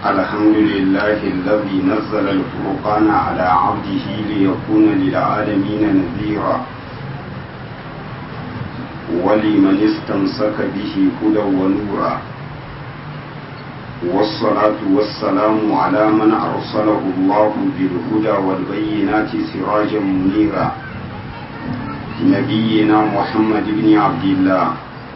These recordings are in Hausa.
الحمد لله الذي نزل الفرقان على عبده ليكون للعالمين نذيرا ولمن استمسك به هدى ونورا والصلاة والسلام على من أرسله الله بالهدى والبينات سراجا منيرا نبينا محمد بن عبد الله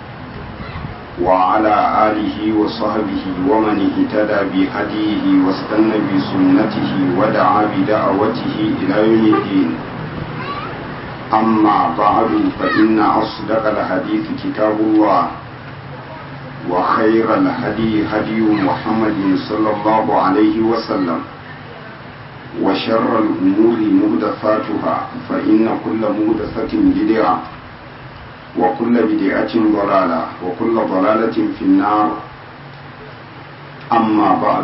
وعلى آله وصحبه ومن اهتدى بهديه واستنى بسنته ودعا بدعوته إلى يوم الدين أما بعد فإن أصدق الحديث كتاب الله وخير الهدي هدي محمد صلى الله عليه وسلم وشر الأمور مهدفاتها فإن كل مهدفة بدعة وكل بدعة ضلالة وكل ضلالة في النار أما بعد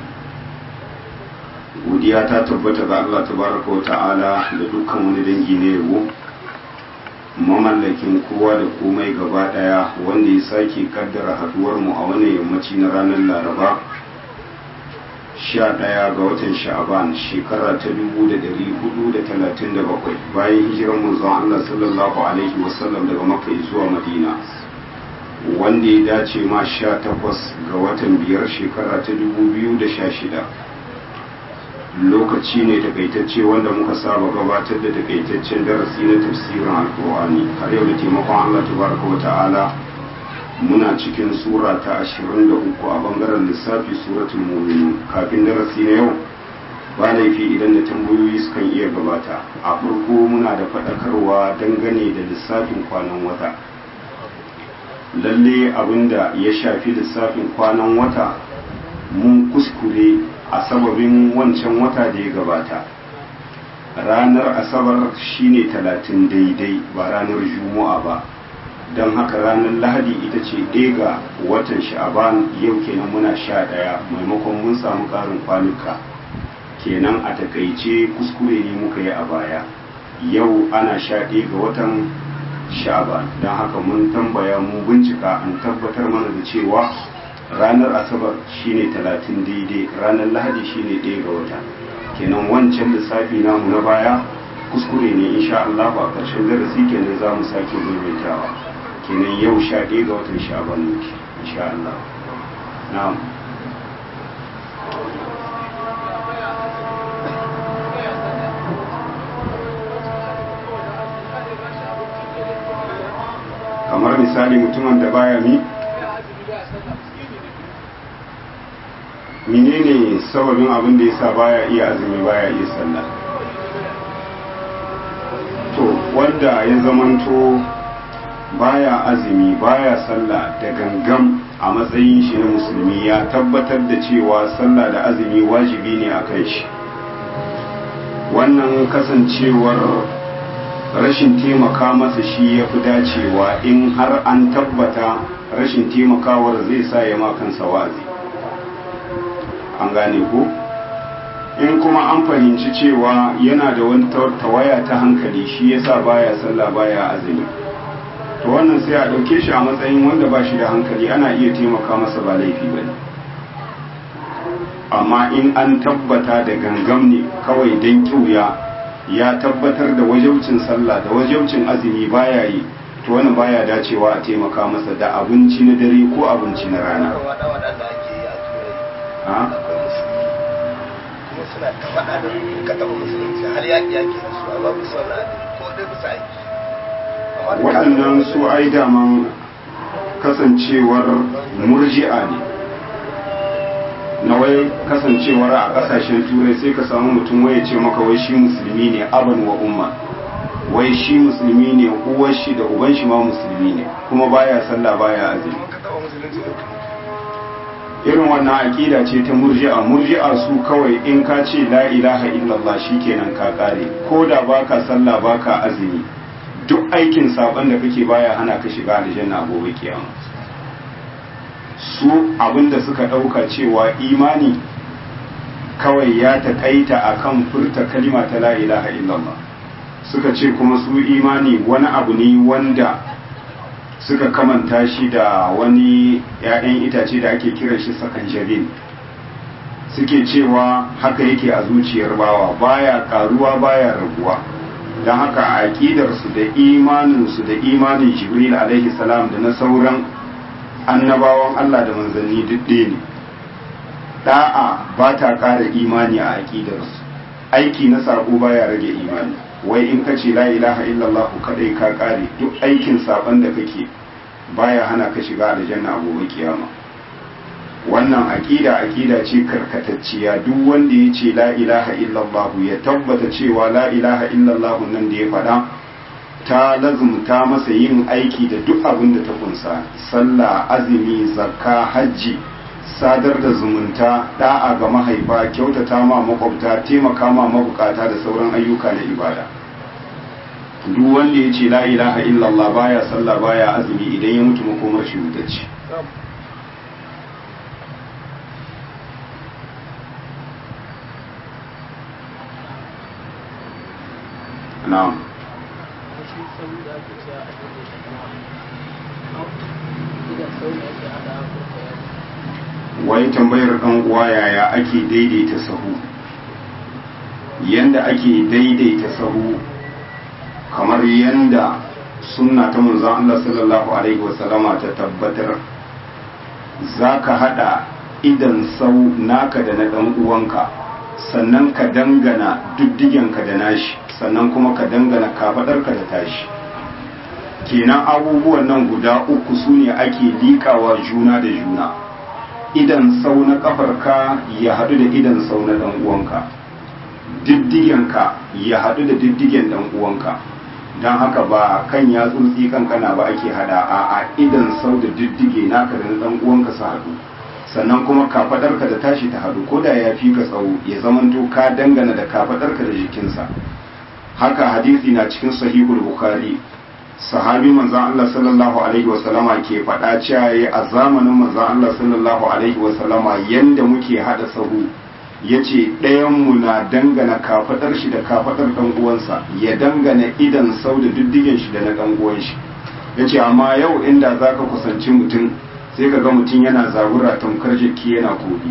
godiya ta tabbata ga Allah tabaraka wa ta'ala da dukkan wani dangi na yabo mamallakin kowa da komai gaba daya wanda ya sake kaddara haduwar mu a wannan yammaci na ranar laraba 11 ga watan sha'aban shekara ta 1437 bayan hijirar manzon Allah sallallahu alaihi wasallam daga makka zuwa madina wanda ya dace ma 18 ga watan biyar shekara ta 2016 lokaci ne takaitacce wanda muka saba gabatar da takaitaccen darasi na tafsirin alkur'ani har yau da taimakon Allah tabaraka wa ta'ala muna cikin sura ta 23 a bangaren lissafi suratul mu'minun kafin darasi na yau ba laifi idan da tambayoyi sukan iya gabata a farko muna da faɗakarwa dangane da lissafin kwanan wata lalle abinda ya shafi lissafin kwanan wata mun kuskure a sababin wancan wata da ya gabata ranar asabar shine talatin daidai ba ranar juma'a ba don haka ranar lahadi ita ce ɗaya ga watan sha'aban yau kenan muna sha ɗaya maimakon mun samu ƙarin kwanuka kenan a takaice kuskure ne muka yi a baya yau ana sha ɗaya ga watan sha'aban don haka mun tambaya mun bincika an tabbatar mana da cewa ranar asabar shine talatin daidai ranar lahadi shine ɗaya ga wata kenan wancan lissafi namu na baya kuskure ne insha Allah a ƙarshen darasi kenan za mu sake maimaitawa kenan yau sha ɗaya ga watan sha'aban muke insha Allah na'am kamar misali mutumin da baya mi menene sababin abin da yasa baya iya azumi baya iya sallah to wanda ya zamanto baya azumi baya sallah da gangam a matsayin shi na musulmi ya tabbatar da cewa sallah da azumi wajibi ne a kai shi wannan kasancewar rashin taimaka masa shi ya fi dacewa in har an tabbata rashin taimakawar zai sa ya ma kansa wazi an gane ko in kuma an fahimci cewa yana da wani tawaya ta hankali shi yasa baya sallah baya azumi to wannan sai a ɗauke shi a matsayin wanda ba shi da hankali ana iya taimaka masa ba laifi ba amma in an tabbata da gangam ne kawai don kiuya ya tabbatar da wajaucin sallah da wajaucin azumi baya yi to wannan baya dacewa a taimaka masa da abinci na dare ko abinci na rana suna ta faɗa da ka taɓa musulunci har yaƙi yaƙi da su amma bisa wani adini ko dai bisa aiki waɗannan su ai daman kasancewar murji'a ne na wai kasancewar a ƙasashen turai sai ka samu mutum wai ce maka wai shi musulmi ne aban wa umma wai shi musulmi ne uwar shi da uban shi ma musulmi ne kuma baya sallah baya azumi irin wannan aƙida ce ta murji'a murji'a su kawai in ka ce la ilaha illallah shikenan ka kare ko da baka sallah baka azumi duk aikin saban da kake baya hana ka shiga aljanna gobe kiyama su abinda suka ɗauka cewa imani kawai ya taƙaita akan furta kalima ta la ilaha illallah suka ce kuma su imani wani abu ne wanda suka kamanta shi da wani ‘ya'yan itace da ake kiran shi sakan jabin suke cewa haka yake a zuciyar bawa baya karuwa baya raguwa don haka a aƙidarsu da imaninsu da imanin jibril alaihi salam da na sauran annabawan Allah da manzanni duk ɗaya ne da'a ba ta ƙara imani a aƙidarsu aiki na saƙo baya rage imani wai in ka ce la ilaha illallah kadai ka ƙare duk aikin saɓon da kake baya hana ka shiga aljanna a gobe kiyama wannan aƙida aƙida ce karkatacciya duk wanda ya ce la ilaha illallah ya tabbata cewa la ilaha illallah nan da ya faɗa ta lazumta masa yin aiki da duk abin da ta kunsa sallah azumi zakka hajji sadar da zumunta da'a ga mahaifa kyautata ma makwabta taimaka ma mabukata da sauran ayyuka na ibada duk wanda ya ce la ilaha illallah baya sallah baya azumi idan ya mutu makomar shi ce na'am wai tambayar ɗan uwa yaya ake daidaita sahu yanda ake daidaita sahu kamar yanda sunna ta manzon Allah sallallahu alaihi wasallama ta tabbatar zaka hada idan sau naka da na ɗan uwanka sannan ka dangana diddigenka da nashi sannan kuma ka dangana kafaɗarka da tashi kenan abubuwan nan guda uku su ne ake liƙawa juna da juna idan sau na kafarka ya haɗu da idan sau na ɗan uwanka diddigenka ya haɗu da diddigen ɗan uwanka don haka ba kan ya tsuntsi kankana ba ake hada a a idan sau da diddige naka da na ɗan uwanka su haɗu sannan kuma kafaɗarka da tashi ta haɗu ko da ya fi ka tsawo ya zamanto ka dangana da kafaɗarka da jikinsa haka hadisi na cikin sahihul bukhari sahabi manzan Allah sallallahu alaihi wasallama ke faɗa cewa a zamanin manzan Allah sallallahu alaihi wasallama yanda muke hada sahu yace ɗayan mu na dangana kafadar shi da kafadar dan uwansa ya dangana idan sau da diddigen shi da na dan uwan shi yace amma yau inda zaka kusanci mutum sai ka ga mutum yana zabura tamkar jiki yana kobi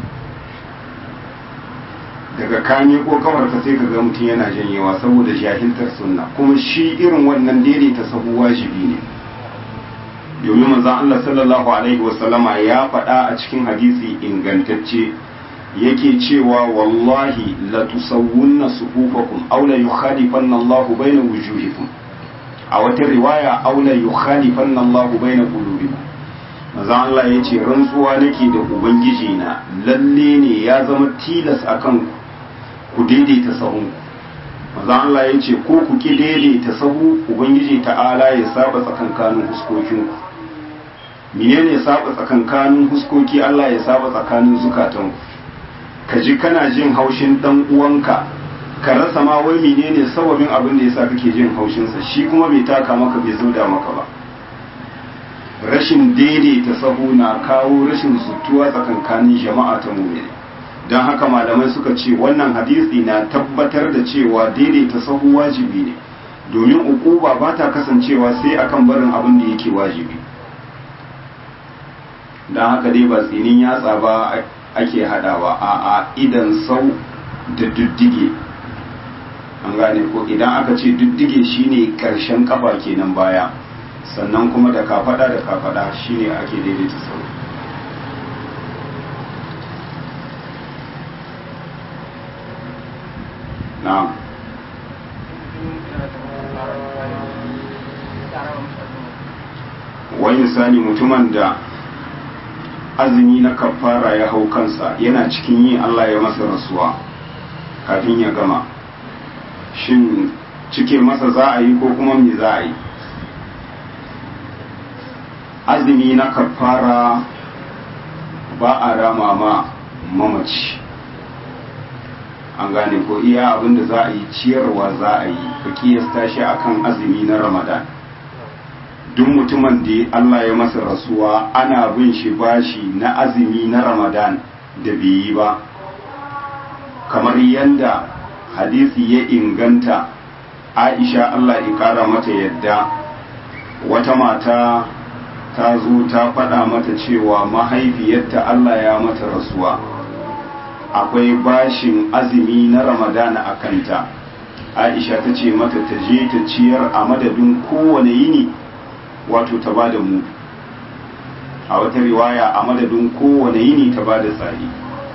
daga kanye ko kawarka sai ka ga mutum yana janyewa saboda jahiltar sunna kuma shi irin wannan daidaita sahu wajibi ne domin manzon Allah sallallahu alaihi wasallama ya faɗa a cikin hadisi ingantacce yake cewa wallahi la tusawwunna sufufakum aw la yukhalifanna Allahu baina wujuhikum a wata riwaya aw la yukhalifanna Allahu baina qulubikum manzon Allah ya ce rantsuwa nake da ubangiji na lalle ne ya zama tilas akan ku ku daidaita sahun manzon Allah ya ce ko ku ki daidaita sahu ubangiji ta'ala ya saba tsakankanin huskokin ku menene saba tsakankanin huskoki Allah ya saba tsakanin zukatan ku ka ji kana jin haushin dan uwanka ka rasa ma wai menene sababin abin da yasa kake jin haushinsa shi kuma bai taka maka bai zauda maka ba rashin daidaita sahu na kawo rashin zutuwa tsakankanin jama'a ta mumini don haka malamai suka ce wannan hadisi na tabbatar da cewa daidaita sahu wajibi ne domin ukuba ba ta kasancewa sai akan barin abin da yake wajibi don haka dai ba tsinin yatsa ba ake hadawa a a idan sau da diddige an gane ko idan aka ce diddige shine karshen kafa kenan baya sannan kuma da kafada da kafada shine ake daidaita sau na'am wani misali mutumin da azumi na kafara ya hau kansa yana cikin yi Allah ya masa rasuwa kafin ya gama shin cike masa za a yi ko kuma me za a yi azumi na kafara ba a rama ma mamaci an gane ko iya abinda za a yi ciyarwa za a yi ka kiyasta shi akan azumi na ramadan duk mutumin da Allah ya masa rasuwa ana bin shi bashi na azumi na ramadan da bai yi ba kamar yadda hadisi ya inganta aisha Allah ya kara mata yadda wata mata ta zo ta faɗa mata cewa mahaifiyarta Allah ya mata rasuwa akwai bashin azumi na ramadana a kanta aisha ta ce mata ta je ta ciyar a madadin kowane yini wato ta ba da mu a wata riwaya a madadin kowane yini ta ba da tsari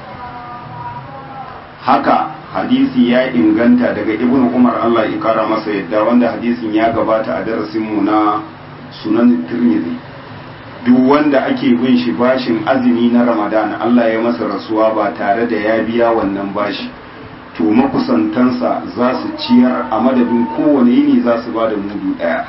haka hadisi ya inganta daga ibn umar allah ya kara masa yadda wanda hadisin ya gabata a darasinmu na sunan tirmidhi duk wanda ake bin shi bashin azumi na ramadana allah ya masa rasuwa ba tare da ya biya wannan bashi to makusantansa za su ciyar a madadin kowane yini za su ba da mudu ɗaya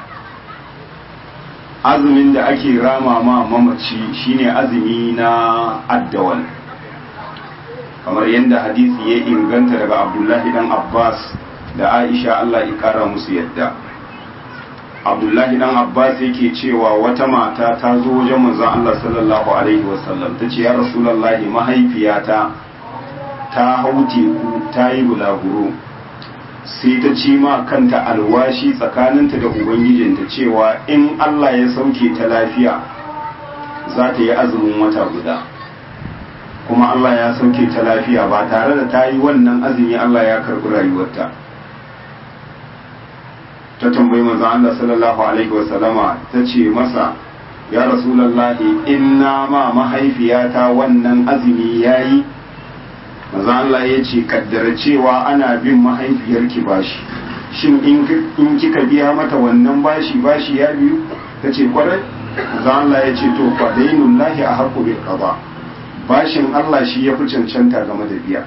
azumin da ake rama ma mamaci shine azumi na addawal kamar yadda hadisi ya inganta daga abdullahi dan abbas da aisha allah ya kara musu yadda abdullahi dan abbas yake cewa wata mata ta zo wajen manzon allah sallallahu alaihi wasallam ta ce ya rasulallahi mahaifiyata ta hau teku ta yi bulaguro sai ta ci ma kanta alwashi tsakaninta da ubangijinta cewa in Allah ya sauke ta lafiya za ta yi azumin wata guda kuma Allah ya sauke ta lafiya ba tare da ta yi wannan azumi Allah ya karɓi rayuwarta ta tambayi manzo Allah sallallahu alaihi wasallama ta ce masa ya rasulallahi inna ma mahaifiyata wannan azumi yayi maza Allah ya ce kaddara cewa ana bin mahaifiyarki bashi shin in kika biya mata wannan bashi bashi ya biyu ta ce kwarai maza Allah ya ce to fa dainun lahi a haƙo bil qada bashin Allah shi ya fi cancanta game da biya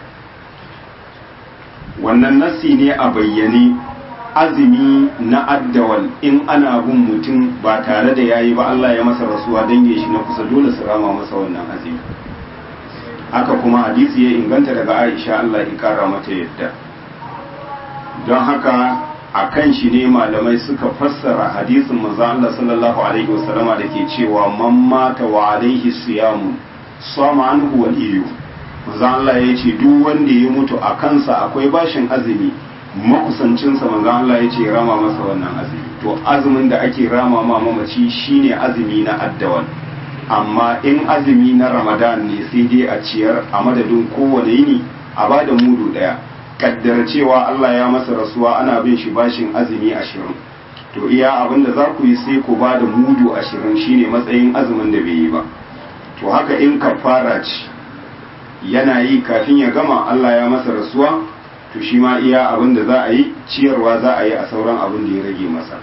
wannan nasi ne a bayyane azumi na addawal in ana bin mutum ba tare da yayi ba Allah ya masa rasuwa dange shi na kusa dole su rama masa wannan azumi haka kuma hadisi ya inganta daga aisha Allah ya kara mata yadda don haka a kan shi ne malamai suka fassara hadisin manzo Allah sallallahu alaihi wasallama da ke cewa man mata wa alaihi siyamu sama anhu waliyu manzo Allah ya ce duk wanda ya mutu a kansa akwai bashin azumi makusancinsa manzo Allah ya ce rama masa wannan azumi to azumin da ake rama ma mamaci shine azumi na addawal amma in azumi na ramadan ne sai dai a ciyar a madadin kowane yini a ba da mudu daya kaddara cewa Allah ya masa rasuwa ana bin shi bashin azumi ashirin to iya abin da za ku yi sai ku ba da mudu ashirin shine matsayin azumin da bai yi ba to haka in kafara ce yana yi kafin ya gama Allah ya masa rasuwa to shi ma iya abin da za a yi ciyarwa za a yi a sauran abin da ya rage masa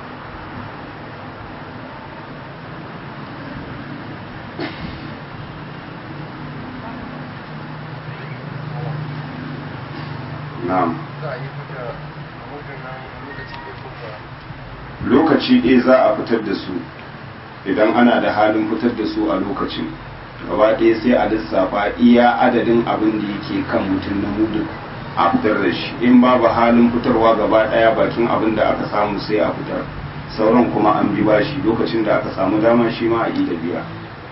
na'am lokaci ɗaya za a fitar da su idan ana da halin fitar da su a lokacin gaba ɗaya sai a lissafa iya adadin abin da yake kan mutum na mudu a fitar da shi in babu halin fitarwa gaba ɗaya bakin abin da aka samu sai a fitar sauran kuma an bi bashi lokacin da aka samu dama shi ma a yi da biya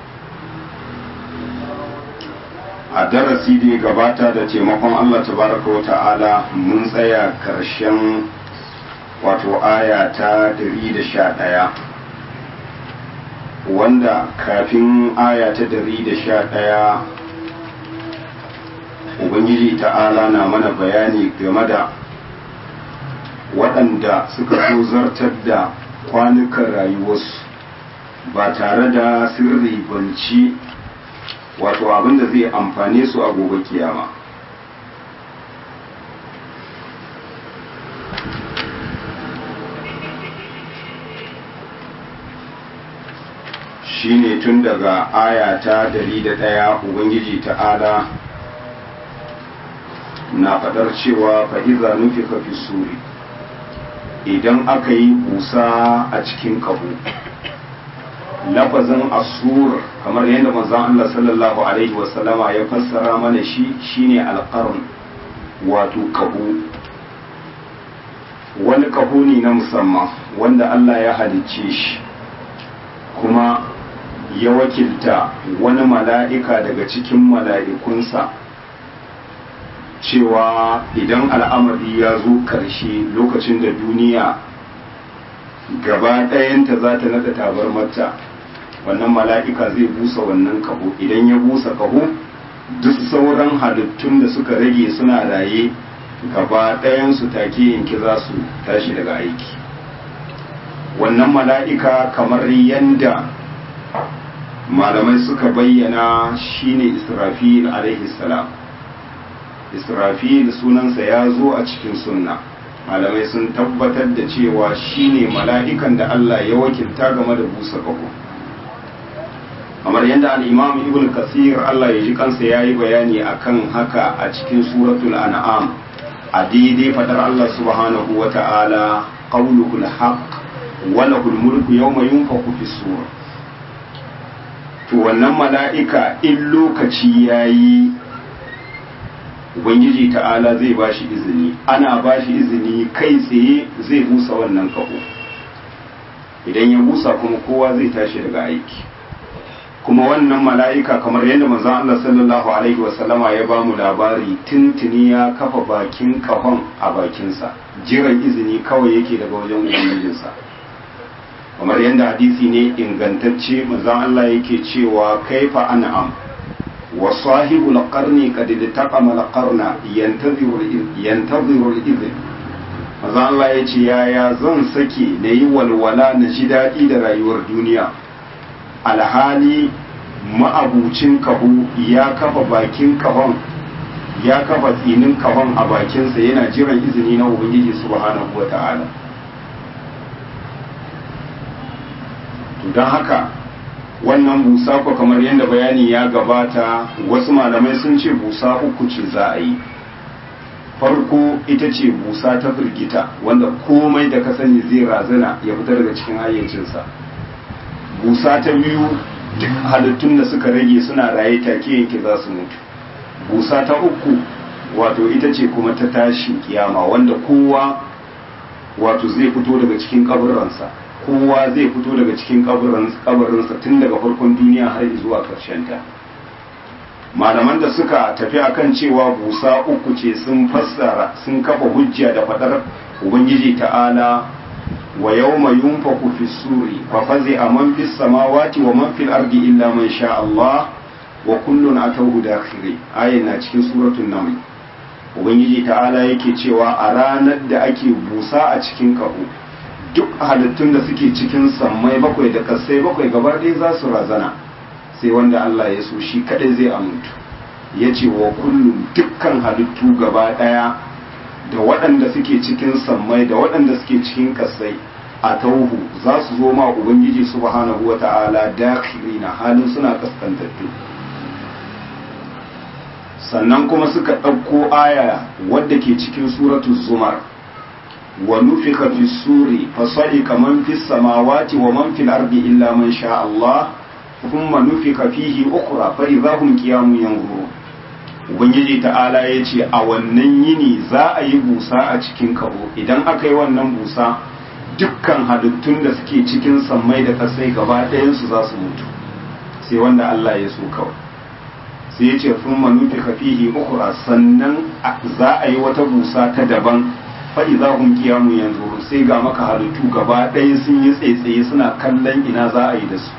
a darasi da ya gabata da taimakon Allah tabaraka wa ta'ala mun tsaya karshen wato aya ta 111 wanda kafin aya ta 111 ubangiji ta'ala na mana bayani game da waɗanda suka so zartar da kwanukan rayuwarsu ba tare da sirri banci wato abin da zai amfane su a gobe kiyama shine tun daga aya ta ɗaya ubangiji ta'ala na faɗar cewa fa'iza nufi fi suri idan aka yi busa a cikin kaho lafazin asur kamar yadda manzon Allah sallallahu alaihi wasallama ya fassara mana shi shine alqarn wato kaho wani kaho ne na musamman wanda Allah ya halicce shi kuma ya wakilta wani mala'ika daga cikin mala'ikunsa cewa idan al'amari ya zo ƙarshe lokacin da duniya gaba ɗayanta za ta naɗa tabarmarta wannan mala'ika zai busa wannan kaho idan ya busa kaho duk sauran halittun da suka rage suna raye gaba ɗayansu take yanki za su tashi daga aiki wannan mala'ika kamar yanda malamai suka bayyana shine israfil alaihi salam israfil sunansa ya zo a cikin sunna malamai sun tabbatar da cewa shine mala'ikan da Allah ya wakilta game da busa ƙaho kamar yadda al'imam ibn kasir Allah ya ji kansa ya yi bayani akan haka a cikin suratul an'am a daidai fadar Allah subhanahu wa ta'ala qawluhul haqq wa lahul mulku yawma yunfakhu fi sur to wannan mala'ika in lokaci yayi ubangiji ta'ala zai bashi izini ana bashi izini kai tsaye zai busa wannan kaho idan ya busa kuma kowa zai tashi daga aiki kuma wannan mala'ika kamar yadda manzon Allah sallallahu alaihi wasallama ya ba mu labari tuntuni ya kafa bakin kahon a bakinsa jiran izini kawai yake daga wajen ubangijinsa kamar yadda hadisi ne ingantacce manzon Allah yake cewa kaifa an'am wa sahibul qarni qad taqama al-qarna yantaziru yantaziru al-idhn manzon Allah yace yaya zan sake nayi walwala na ji daɗi da rayuwar duniya alhali ma'abucin kahu ya kafa bakin kahon ya kafa tsinin kahon a bakinsa yana jiran izini na ubangiji subhanahu wa ta'ala don haka wannan busa ko kamar yadda bayani ya gabata wasu malamai sun ce busa uku ce za a yi farko ita ce busa ta firgita wanda komai da ka sani zai razana ya fita daga cikin hayyacinsa busa ta biyu duk halittun da suka rage suna raye take yanke za su mutu busa ta uku wato ita ce kuma ta tashin kiyama wanda kowa wato zai fito daga cikin kaburansa kowa zai fito daga cikin kabarinsa tun daga farkon duniya har zuwa ta. malaman da suka tafi akan cewa busa uku ce sun fassara sun kafa hujja da fadar ubangiji ta'ala wa yawma yunfaku fi suri fa fazi'a man fis samawati wa man fil ardi illa man sha Allah wa kullun atawhu dakhiri ayin na cikin suratul naml ubangiji ta'ala yake cewa a ranar da ake busa a cikin kaho duk halittun da suke cikin sammai bakwai da kasai bakwai gaba ɗaya za su razana sai wanda Allah ya so shi kadai zai amintu ya ce wa kullum dukkan halittu gaba ɗaya da waɗanda suke cikin sammai da waɗanda suke cikin kasai a tauhu za su zo ma ubangiji subhanahu wa ta'ala na halin suna kaskantattu sannan kuma suka ɗauko aya wadda ke cikin suratu zumar wa nufika fi suri fasaika man fi samawati wa man fil ardi illa man sha Allah thumma nufika fihi ukhra fa idahum qiyamun yanzurun ubangiji ta'ala ya ce a wannan yini za a yi busa a cikin kabo idan aka yi wannan busa dukkan halittun da suke cikin sammai da kasai gaba ɗayansu za su mutu sai wanda Allah ya so kawai sai ya ce sun manufi kafihi ukura sannan za a yi wata busa ta daban faɗi za hun kiyamu yanzu sai ga maka halittu gaba ɗaya sun yi tsaitsaye suna kallon ina za a yi da su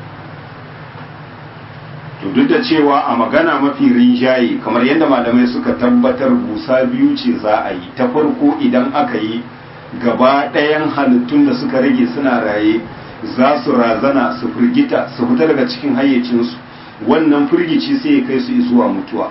to duk da cewa a magana mafi rinjaye kamar yadda malamai suka tabbatar busa biyu ce za a yi ta farko idan aka yi gaba ɗayan halittun da suka rage suna raye za su razana su firgita su fita daga cikin hayyacinsu wannan firgici sai ya kai su zuwa mutuwa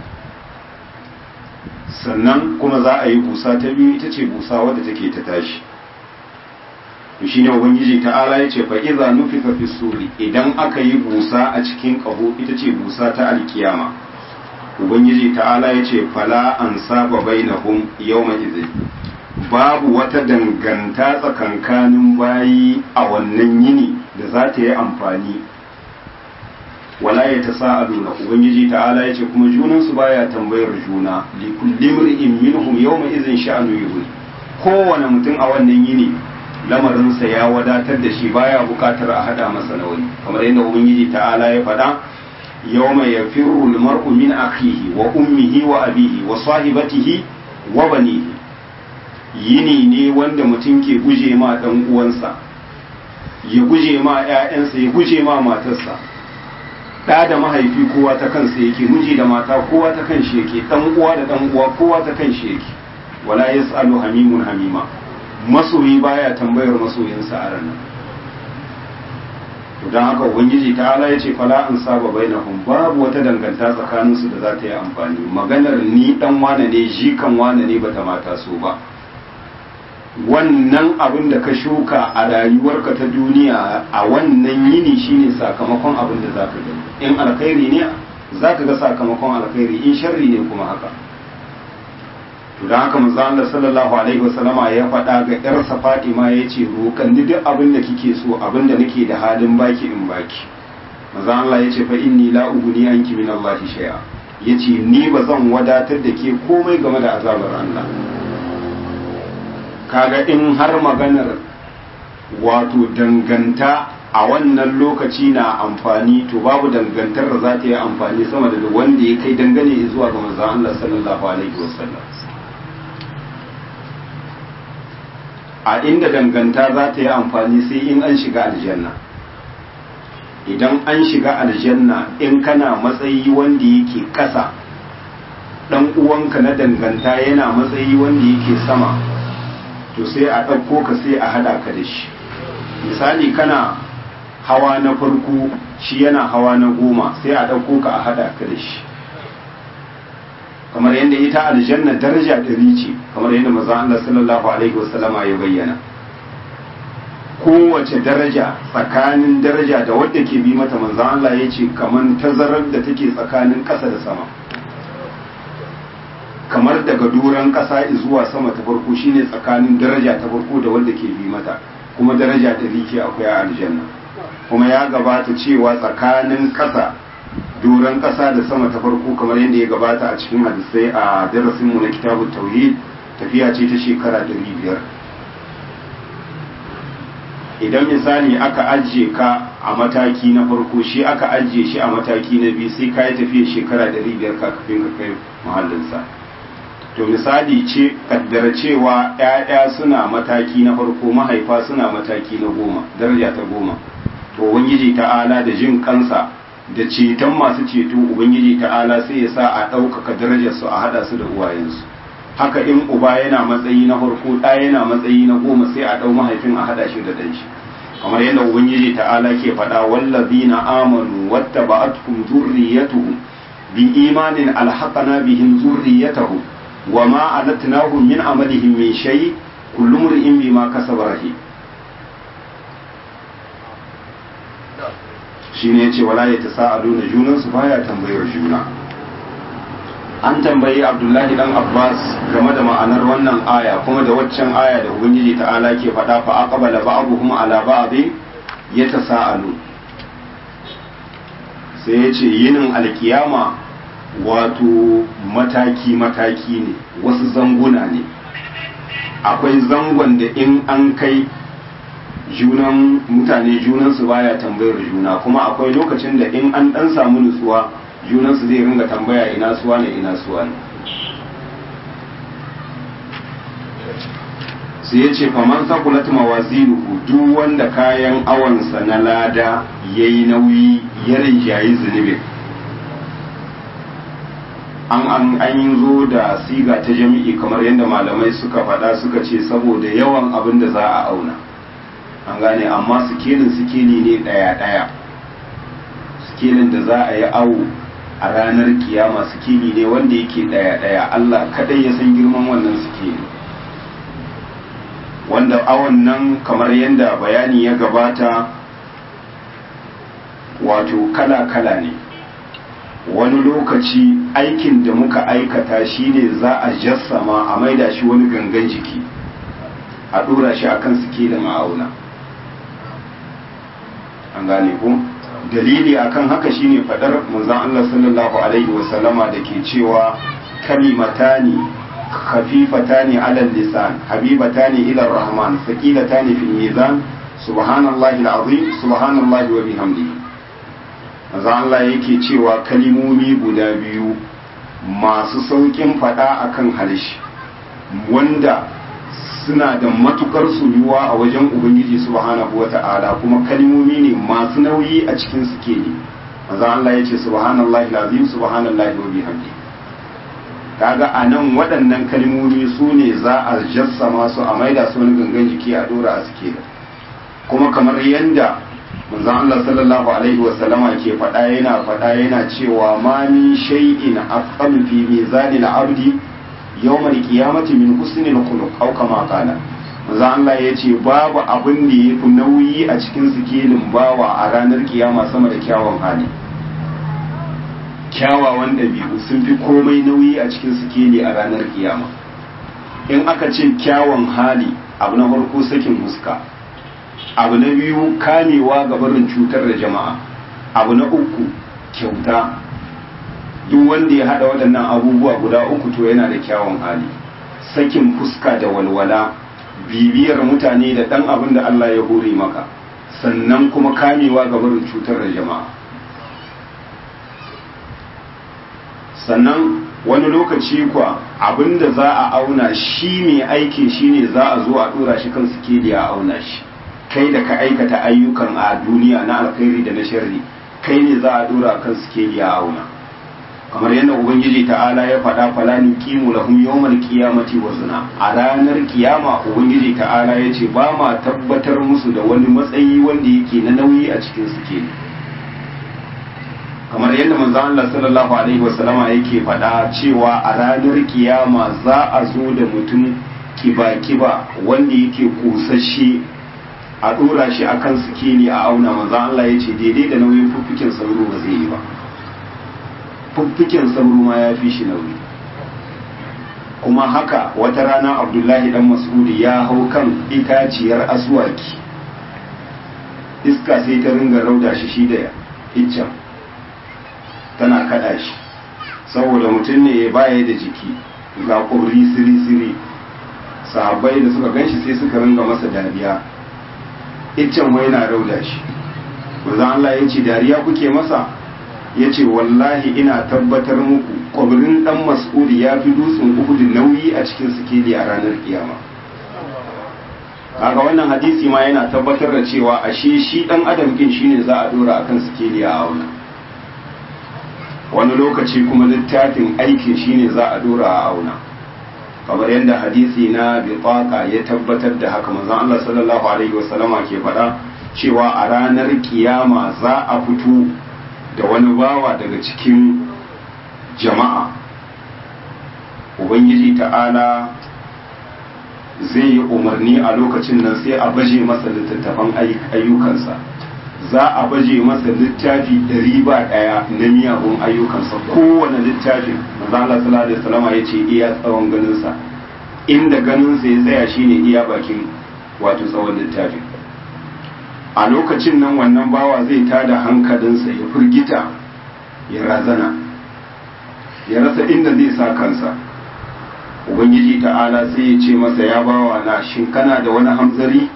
sannan kuma za a yi busa ta biyu ita ce busa wadda take ta tashi shi ne ubangiji ta'ala ya ce fa'iza nufika fi suri idan aka yi busa a cikin ƙaho ita ce busa ta alkiyama ubangiji ta'ala ya ce fala an saba bainahum yawma izin babu wata danganta tsakankanin bayi a wannan yini da za ta yi amfani wala ya ta sa'aduna ubangiji ta'ala ya ce kuma junansu baya tambayar juna li kulli mri'in minhum yawma izin sha'anu yughni kowane mutum a wannan yini lamarinsa ya wadatar da shi baya bukatar a hada masa na wani kamar yadda ubangiji ta'ala ya faɗa yawma yafirru al-mar'u min akhihi wa ummihi wa abihi wa sahibatihi wa banihi yini ne wanda mutum ke guje ma dan uwansa ya guje ma ƴaƴansa ya guje ma matarsa ɗa da mahaifi kowa ta kansa yake miji da mata kowa ta kan shi yake ɗan uwa da ɗan uwa kowa ta kan shi yake wala yas'alu hamimun hamima masoyi baya tambayar masoyinsa a ranar to don haka ubangiji ta ala ya ce fala an saba bainahum babu wata danganta tsakaninsu da za ta yi amfani maganar ni dan wane ne jikan wane ne bata mata so ba wannan abin da ka shuka a rayuwarka ta duniya a wannan yini shine sakamakon abin da zaka gani in alkhairi ne zaka ga sakamakon alkhairi in sharri ne kuma haka to don haka manzo Allah sallallahu alaihi wasallama ya faɗa ga ƴarsa Fatima yace roƙan ni duk abin da kike so abin da nake da halin baki in baki manzo Allah yace fa inni la uguni anki min Allah shay'a yace ni ba zan wadatar da ke komai game da azabar Allah kaga in har maganar wato danganta a wannan lokaci na amfani to babu dangantar da za ta yi amfani sama da wanda ya kai dangane zuwa ga manzo Allah sallallahu alaihi wasallam a inda danganta za ta yi amfani sai in an shiga aljanna idan an shiga aljanna in kana matsayi wanda yake ƙasa ɗan uwanka na danganta yana matsayi wanda yake sama to sai a ɗauko ka sai a haɗa ka da shi misali kana hawa na farko shi yana hawa na goma sai a ɗauko ka a haɗa ka da shi kamar yadda ita aljanna daraja ɗari ce kamar yadda maza Allah sallallahu alaihi wasallama ya bayyana kowace daraja tsakanin daraja da wadda ke bi mata manzo Allah ya ce kamar tazarar da take tsakanin ƙasa da sama kamar daga doron ƙasa zuwa sama ta farko shine tsakanin daraja ta farko da wadda ke bi mata kuma daraja ɗari ke akwai a aljanna kuma ya gabata cewa tsakanin ƙasa doron ƙasa da sama ta farko kamar yadda ya gabata a cikin hadisai a darasinmu na kitabun tauhid tafiya ce ta shekara ɗari biyar idan misali aka ajiye ka a mataki na farko shi aka ajiye shi a mataki na biyu sai ka yi tafiya shekara ɗari biyar kafin ka kai muhallinsa to misali ce kaddara cewa 'ya'ya suna mataki na farko mahaifa suna mataki na goma daraja ta goma to ubangiji ta'ala da jin kansa da ceton masu ceto ubangiji ta'ala sai ya sa a ɗaukaka darajarsu a haɗa su da uwayensu haka in uba yana matsayi na farko ɗa yana matsayi na goma sai a ɗau mahaifin a haɗa shi da ɗan shi kamar yadda ubangiji ta'ala ke faɗa wallazina amanu wattaba'atkum zurriyatuhum bi imanin alhaqana bihim zurriyatahum wama alatnahum min amalihim min shay kullu mri'in bima kasaba rahim shi ne ce wala ya ta sa'adu na junansu baya tambayar juna an tambayi abdullahi dan abbas game da ma'anar wannan aya kuma da waccan aya da ubangiji ta'ala ke faɗa fa aqbala ba'dhum ala ba'dhin yatasaalu sai ya ce yinin alkiyama wato mataki mataki ne wasu zanguna ne akwai zangon da in an kai junan mutane junansu baya tambayar juna kuma akwai lokacin da in an dan samu nutsuwa junansu zai ringa tambaya ina suwa ne ina suwa ne sai ya ce faman sakulat mawazinuhu duk wanda kayan awansa na lada yayi nauyi ya rinjayi zunubin an an an yi zo da siga ta jami'i kamar yadda malamai suka faɗa suka ce saboda yawan abin da za a auna an gane amma sikelin sikeli ne ɗaya-ɗaya sikelin da za a yi awo a ranar kiyama sikeli ne wanda yake ɗaya-ɗaya Allah kaɗai ya san girman wannan sikeli wanda awon nan kamar yadda bayani ya gabata wato kala-kala ne wani lokaci aikin da muka aikata shine za a jassama a maida shi wani gangan jiki a ɗora shi akan sikelin ma'auna an gane ku dalili akan haka shine fadar manzon Allah sallallahu alaihi wasallama da ke cewa kalimatani khafifatani ala lisan habibatani ila rahman thaqilatani fil mizan subhanallahi alazim subhanallahi wa bihamdihi manzon Allah yake cewa kalimomi guda biyu masu saukin fada akan harshe wanda suna da matukar soyuwa a wajen ubangiji subhanahu wata'ala kuma kalmomi ne masu nauyi a cikin suke ne manzon Allah ya ce subhanallahi alazim subhanallahi wa bihamdi kaga a nan waɗannan kalmomi su ne za a jassama su a maida su wani gangan jiki a dora a suke kuma kamar yadda manzon Allah sallallahu alaihi wa sallama ke faɗa yana faɗa yana cewa ma min shay'in aqam fi mizanil abdi yawmal qiyamati min husnil khuluq aw kama qala manzon Allah ya ce babu abin da yafi nauyi a cikin sikelin bawa a ranar kiyama sama da kyawun hali kyawawan ɗabi'u sun fi komai nauyi a cikin sikeli a ranar kiyama in aka ce kyawun hali abu na farko sakin huska abu na biyu kamewa ga barin cutar da jama'a abu na uku kyauta duk wanda ya haɗa waɗannan abubuwa guda uku to yana da kyawun hali sakin fuska da walwala bibiyar mutane da ɗan abin da Allah ya hore maka sannan kuma kamewa ga barin cutar da jama'a sannan wani lokaci kwa abinda za a auna shi mai aikin shi ne za a zo a dora shi kan sikeli a auna shi kai da ka aikata ayyukan a duniya na alkhairi da na sharri kai ne za a dora kan sikeli a auna kamar yadda ubangiji ta'ala ya faɗa fala ni qimu lahum yawmal qiyamati wazna a ranar kiyama ubangiji ta'ala ya ce ba ma tabbatar musu da wani matsayi wanda yake na nauyi a cikin sikeli kamar yadda manzo Allah sallallahu alaihi wasallama yake faɗa cewa a ranar kiyama za a zo da mutum kiba-kiba wanda yake kusashe a ɗora shi akan sikeli a auna manzo Allah ya ce daidai da nauyin fuffukin sauro ba zai yi ba fuffukin sauro ma ya fi shi nauyi kuma haka wata rana abdullahi dan mas'udi ya hau kan itaciyar aswaki iska sai ta ringa rauda shi shi da iccen tana kada shi saboda mutum ne ya baya da jiki ga ƙurri siri-siri sahabbai da suka ganshi sai suka ringa masa dariya iccen wai na rauda shi wanzan Allah ya ce dariya kuke masa ya ce wallahi ina tabbatar muku ƙwabirin ɗan mas'udi ya fi dutsen uhudu nauyi a cikin sikeli a ranar kiyama kaga wannan hadisi ma yana tabbatar da cewa ashe shi ɗan adam kin shine za a dora akan sikeli a auna wani lokaci kuma littafin aikin shine za a dora a auna kamar yadda hadisi na bitaka ya tabbatar da haka manzon Allah sallallahu alaihi wasallama ke faɗa cewa a ranar kiyama za a fito da wani bawa daga cikin jama'a ubangiji ta'ala zai yi umarni a lokacin nan sai a baje masa littattafan ayyukansa za a baje masa littafi ɗari ba ɗaya na miyagun ayyukansa kowane littafin maza Allah sallallahu alaihi wasallam ya ce iya tsawon ganinsa inda ganinsa ya tsaya shine iya bakin wato tsawon littafin a lokacin nan wannan bawa zai tada hankalinsa ya firgita ya razana ya rasa inda zai sa kansa ubangiji ta'ala sai ya ce masa ya bawa na shin kana da wani hamzari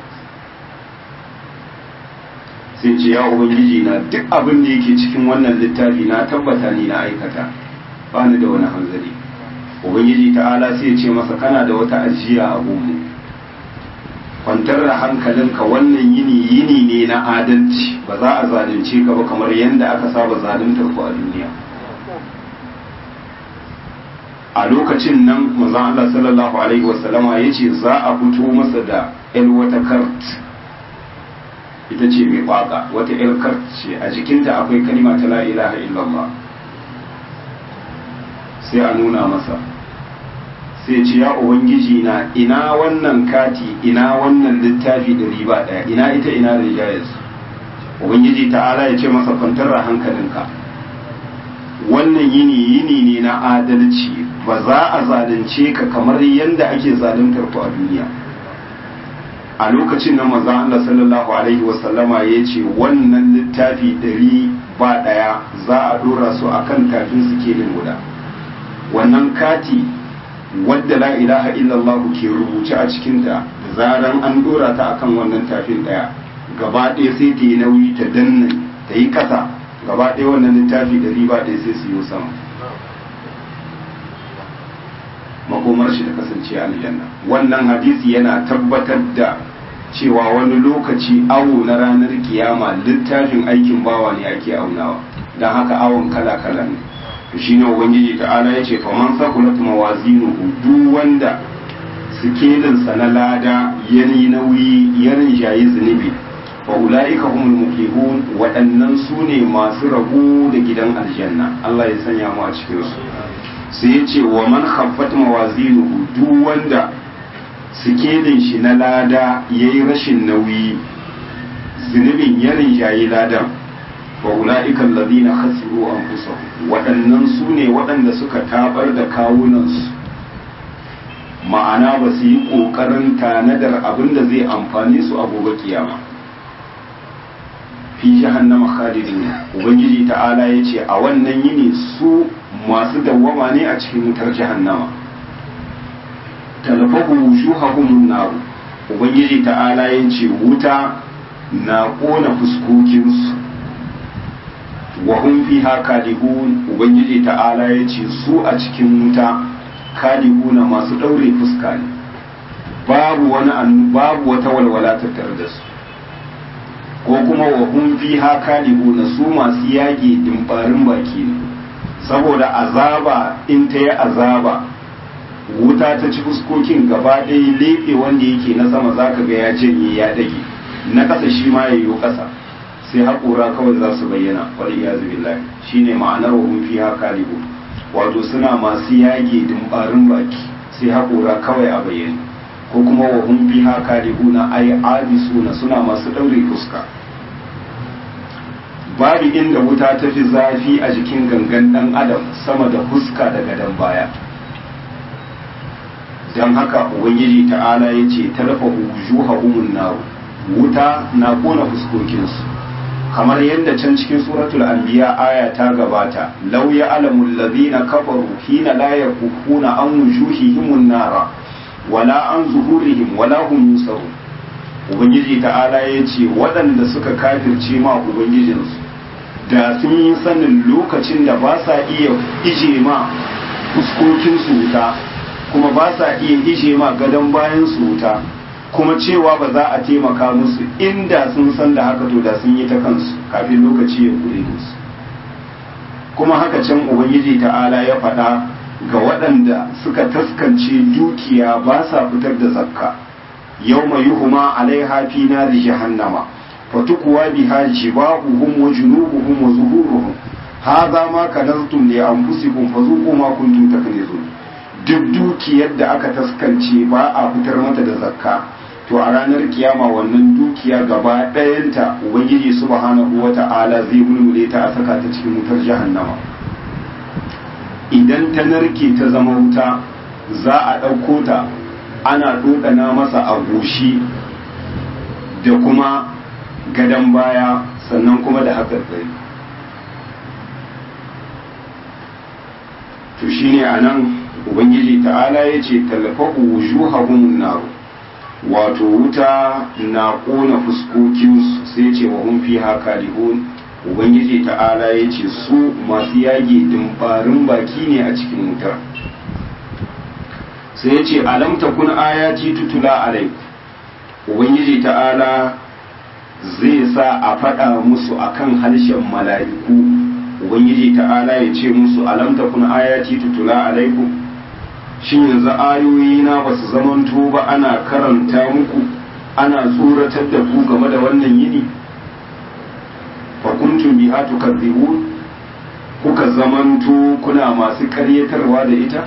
sai ce ya ubangiji na duk abin da yake cikin wannan littafi na tabbata ni na aikata ba ni da wani hanzari ubangiji ta'ala sai ya ce masa kana da wata ajiya a gunmu kwantar da hankalinka wannan yini yini ne na adalci ba za a zalunce ka ba kamar yadda aka saba zaluntar ku a duniya a lokacin nan manzon Allah sallallahu alaihi wasallama ya ce za a fito masa da yan wata kart ita ce mai kwaka wata yan kart ce a jikinta akwai kalima ta la ilaha illallah sai a nuna masa sai ce ya ubangiji na ina wannan kati ina wannan littafi da riba daya ina ita ina rijayar ubangiji ta'ala ya ce masa kwantar da hankalinka wannan yini yini ne na adalci ba za a zalunce ka kamar yadda ake zaluntar ku a duniya a lokacin na maza Allah sallallahu alaihi wasallama ya ce wannan littafi ɗari ba ɗaya za a dora su akan tafin su kelin guda wannan kati wadda la ilaha illallah ke rubuce a cikinta da zaran an dora ta akan wannan tafin daya gaba ɗaya sai ta yi nauyi ta danna ta yi ƙasa gaba ɗaya wannan littafi da riba ɗaya sai su yi sama makomar shi da kasance aljanna wannan hadisi yana tabbatar da cewa wani lokaci awo na ranar kiyama littafin aikin bawa ne ake aunawa don haka awon kala kala ne to shine ubangiji ta'ala yace fa man sakulat mawazinuhu duk wanda sikelinsa na lada yani nauyi yarin jayi zunubi fa ulaika humul muflihun waɗannan su ne masu rabo da gidan aljanna Allah ya sanya mu a cikin su sai ya ce wa man khaffat mawazinuhu duk wanda sikelin shi na lada yayi rashin nauyi zunubin yarin jayi ladan fa ulaika alladhina khasiru anfusahum waɗannan su ne waɗanda suka tabar da kawunansu ma'ana ba su yi ƙoƙarin tanadar abin da zai amfani su a gobe kiyama fi jahannama khalidin ubangiji ta'ala ya ce a wannan yini su masu dawwama ne a cikin wutar jahannama talfahu wujuhahum nar ubangiji ta'ala ya ce wuta na ƙona fuskokinsu wa hum fiha kalihun ubangiji ta'ala ya ce su a cikin wuta kalihuna masu ɗaure fuska ne babu wani babu wata walwala tattare da su ko kuma wa hum fiha kalihuna su masu yage dimbarin baki ne saboda azaba in ta yi azaba wuta ta ci fuskokin gaba ɗaya leɓe wanda yake na sama zaka ga ya janye ya dage na ƙasa shi ma ya yi ƙasa sai haƙura kawai za su bayyana wal iyazu billahi shine ma'anar wa hum fiha kalihun wato suna masu yage dimbarin baki sai haƙura kawai a bayyane ko kuma wa hum biha kalihuna ay abisuna suna masu daure fuska babu inda wuta ta fi zafi a jikin gangan dan adam sama da fuska da gadon baya don haka ubangiji ta'ala ya ce tarfa wujuhahumun nar wuta na kona fuskokinsu kamar yadda can cikin suratul anbiya aya ta gabata law ya'lamu alladhina kafaru hina la yakufuna an wujuhihim nara wala an zuhurihim wala hum yusarun ubangiji ta'ala ya ce waɗanda suka kafirce ma ubangijinsu da sun yi sanin lokacin da ba sa iya ije ma fuskokinsu wuta kuma ba sa iya ije ma gadon bayan su wuta kuma cewa ba za a taimaka musu inda sun san da haka to da sun yi ta kansu kafin lokaci ya kure musu kuma haka can ubangiji ta'ala ya faɗa ga waɗanda suka taskance dukiya ba sa fitar da zakka yau mai yuhuma alaiha fi nari jahannama fatukuwa biha jibahuhum wa junubuhum wa zuhuruhum hadha ma kanaztum li anfusikum fazuqu ma kuntum taknizun duk dukiyar da aka taskance ba a fitar mata da zakka to a ranar kiyama wannan dukiya gaba ɗayanta ubangiji subhanahu wata'ala zai mulmule ta a saka ta cikin wutar jahannama idan ta narke ta zama wuta za a ɗauko ta ana ɗoɗana masa a goshi da kuma gadon baya sannan kuma da haƙarƙari to shine a nan ubangiji ta'ala ya ce tallafahu wujuhahum naru wato wuta na ƙona fuskokinsu sai ce wa hun fi haka lihun ubangiji ta'ala ya ce su masu yage dimbarin baki ne a cikin wutar sai ya ce alam takun ayati tutula alaiku ubangiji ta'ala zai sa a faɗa musu akan harshen mala'iku ubangiji ta'ala ya ce musu alam takun ayati tutula alaiku shin yanzu ayoyi na ba su zamanto ba ana karanta muku ana tsoratar da ku game da wannan yini fa kuntum biha tukadzibun kuka zamanto kuna masu karyatarwa da ita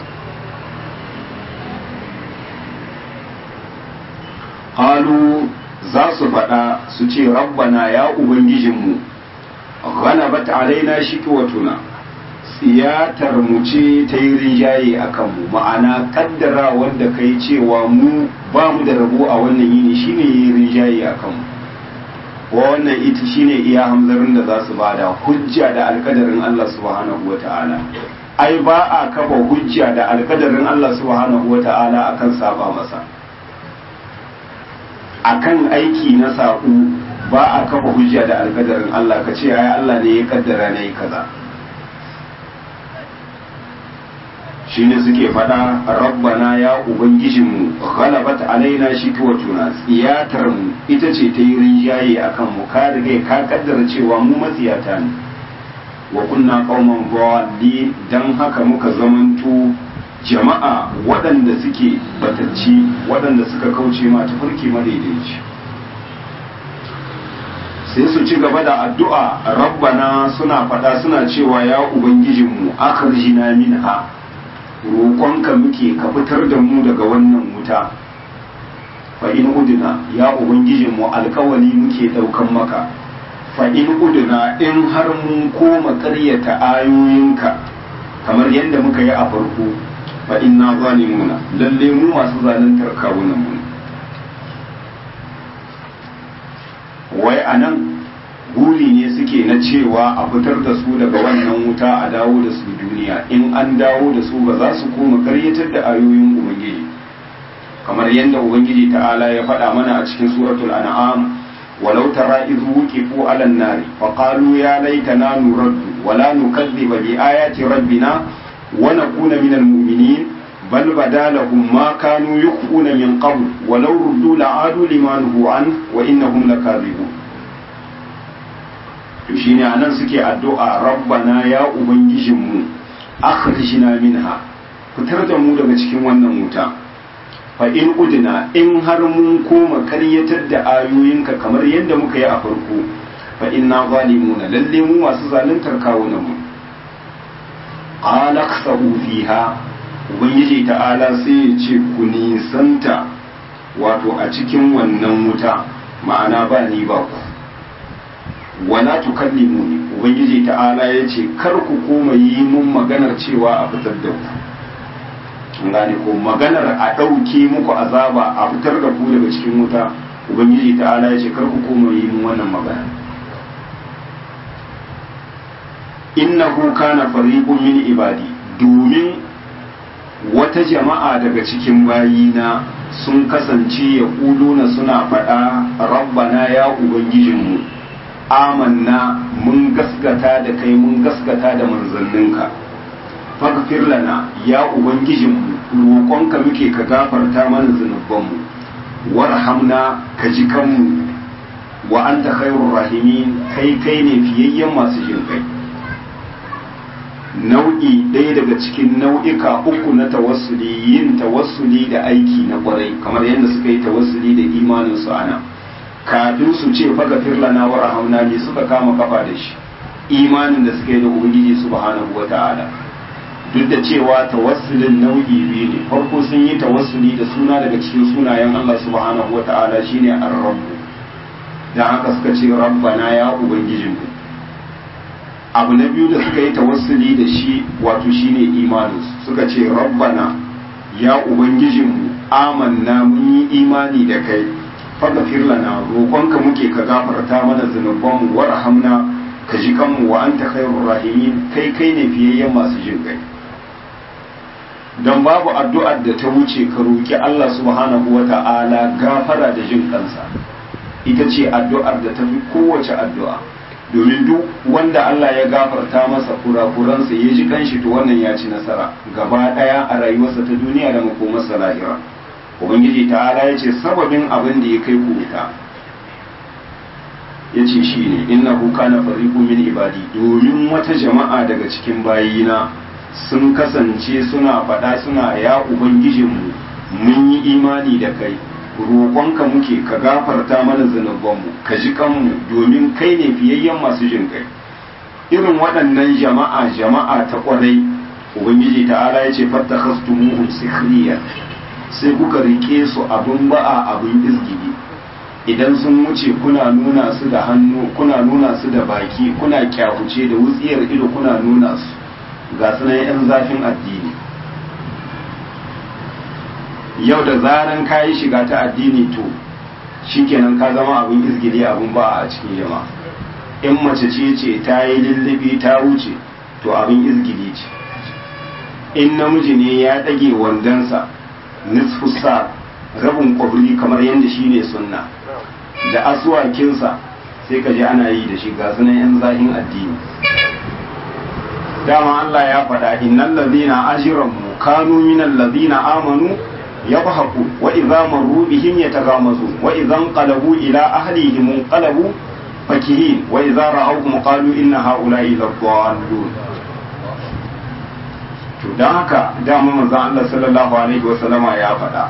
qalu za su faɗa su ce rabbana ya ubangijinmu ghalabat alaina shiqwatuna tsiyatar mu ce ta yi rinjaye a kanmu ma'ana kaddara wanda kai cewa mu ba mu da rabo a wannan yini shine yi rinjaye a kanmu wa wannan ita shine iya hamzarin da za su bada hujja da alkadarin Allah subhanahu wa ta'ala ai ba a kafa hujja da alkadarin Allah subhanahu wa ta'ala akan saba masa akan aiki na saƙo ba a kafa hujja da alkadarin Allah ka ce ai Allah ne ya kaddara na yi kaza shine suke faɗa rabbana ya ubangijinmu ghalabat alaina shikwatuna tsiyatar mu ita ce ta yi rinjaye akan mu ka riga ka kaddara cewa mu matsiyata ne wa kunna qauman dhalin dan haka muka zamanto jama'a waɗanda suke batacci waɗanda suka kauce ma tafarki madaidaici sai su ci gaba da addu'a rabbana suna faɗa suna cewa ya ubangijinmu akhrijna minha roƙonka muke ka fitar da mu daga wannan wuta fa in udina ya ubangijinmu alkawali muke ɗaukan maka fa in udina in har mun koma ƙaryata ayoyinka kamar yadda muka yi a farko fa inna zalimuna lalle mu masu zaluntar kawunan mu wai anan guri ne suke na cewa a fitar da su daga wannan wuta a dawo da su duniya in an dawo da su ba za su koma karyatar da ayoyin ubangiji kamar yadda ubangiji ta'ala ya faɗa mana a cikin suratul an'am walau tara idh wuqifu 'ala an-nar fa qalu ya laitana nuraddu wa la nukadhiba bi ayati rabbina wa nakuna minal mu'minin bal badalahum ma kanu yukhfuna min qabl walau ruddu la'adu lima nuhu an wa innahum lakadhibun to shine anan suke addu'a rabbana ya ubangijinmu akhrijna minha fitar da mu daga cikin wannan wuta fa in udna in har mun koma karyatar da ayoyinka kamar yadda muka yi a farko fa inna zalimuna lalle mu masu zaluntar kawunan mu qala khsabu fiha ubangiji ta'ala sai ya ce ku nisanta wato a cikin wannan wuta ma'ana ba ni ba ku wala tukallimuni ubangiji ta'ala ya ce kar ku koma yi mun maganar cewa a fitar da ku gane ko maganar a ɗauke muku azaba a fitar da ku daga cikin wuta ubangiji ta'ala ya ce kar ku koma yi mun wannan magana innahu kana fariqun min ibadi domin wata jama'a daga cikin bayina sun kasance ya na suna faɗa rabbana ya ubangijinmu amanna mun gaskata da kai mun gaskata da manzanninka faghfir lana ya ubangijinmu roƙonka muke ka gafarta mana zunubanmu warhamna ka ji kanmu wa anta khairur rahimin kai kai ne fiyayyen masu jin kai nau'i ɗaya daga cikin nau'ika uku na tawassuli yin tawassuli da aiki na ƙwarai kamar yadda suka yi tawassuli da imanin su ana kafin su ce faghfir lana warhamna ne suka kama kafa da shi imanin da suka yi da ubangiji subhanahu wata'ala duk da cewa tawassulin nau'i biyu ne farko sun yi tawassuli da suna daga cikin sunayen Allah subhanahu wata'ala shine ar-rabb dan haka suka ce rabbana ya ubangijinmu abu na biyu da suka yi tawassuli da shi wato shine imanin suka ce rabbana ya ubangijinmu amanna mun yi imani da kai faghfir lana roƙonka muke ka gafarta mana zunubanmu warhamna ka ji kanmu wa anta khairur rahimin kai kai ne fiyayyen masu jin kai don babu addu'ar da ta wuce ka roƙi Allah subhanahu wa ta'ala gafara da jin kansa ita ce addu'ar da ta fi kowace addu'a domin duk wanda Allah ya gafarta masa kurakuransa ya ji kanshi to wannan ya ci nasara gaba ɗaya a rayuwarsa ta duniya da makomarsa lahira ubangiji ta'ala ya ce sababin abin da ya kai ku wuta ya ce shi ne innahu kana fariqu min ibadi domin wata jama'a daga cikin bayina sun kasance suna faɗa suna ya ubangijinmu mun yi imani da kai roƙonka muke ka gafarta mana zunubanmu ka ji kanmu domin kai ne fiyayyen masu jin kai irin waɗannan jama'a jama'a ta ƙwarai ubangiji ta'ala ya ce fatta khastumuhum sikhriya sai kuka rike su abin ba'a abin izgidi idan sun wuce kuna nuna su da hannu kuna nuna su da baki kuna kyafuce da wutsiyar ido kuna nuna su ga sunan 'yan zafin addini yau da zaran ka yi shiga ta addini to shikenan ka zama abin izgili abin ba a cikin jama'a in mace ce ce ta yi lullubi ta wuce to abin izgili ce in namiji ne ya ɗage wandonsa nisfu sa rabin kwabri kamar yadda shi ne sunna da asuwakinsa sai ka ji ana yi da shi ga sunan 'yan zahin addini dama Allah ya faɗa innal ladhina ajramu kanu minal ladhina amanu yadhaku wa idza marru bihim yataghamazu wa idza qalabu ila ahlihim qalabu fakihin wa idza ra'awhum qalu inna ha'ula'i ladallun to dan haka dama manzon Allah sallallahu alaihi wa sallama ya faɗa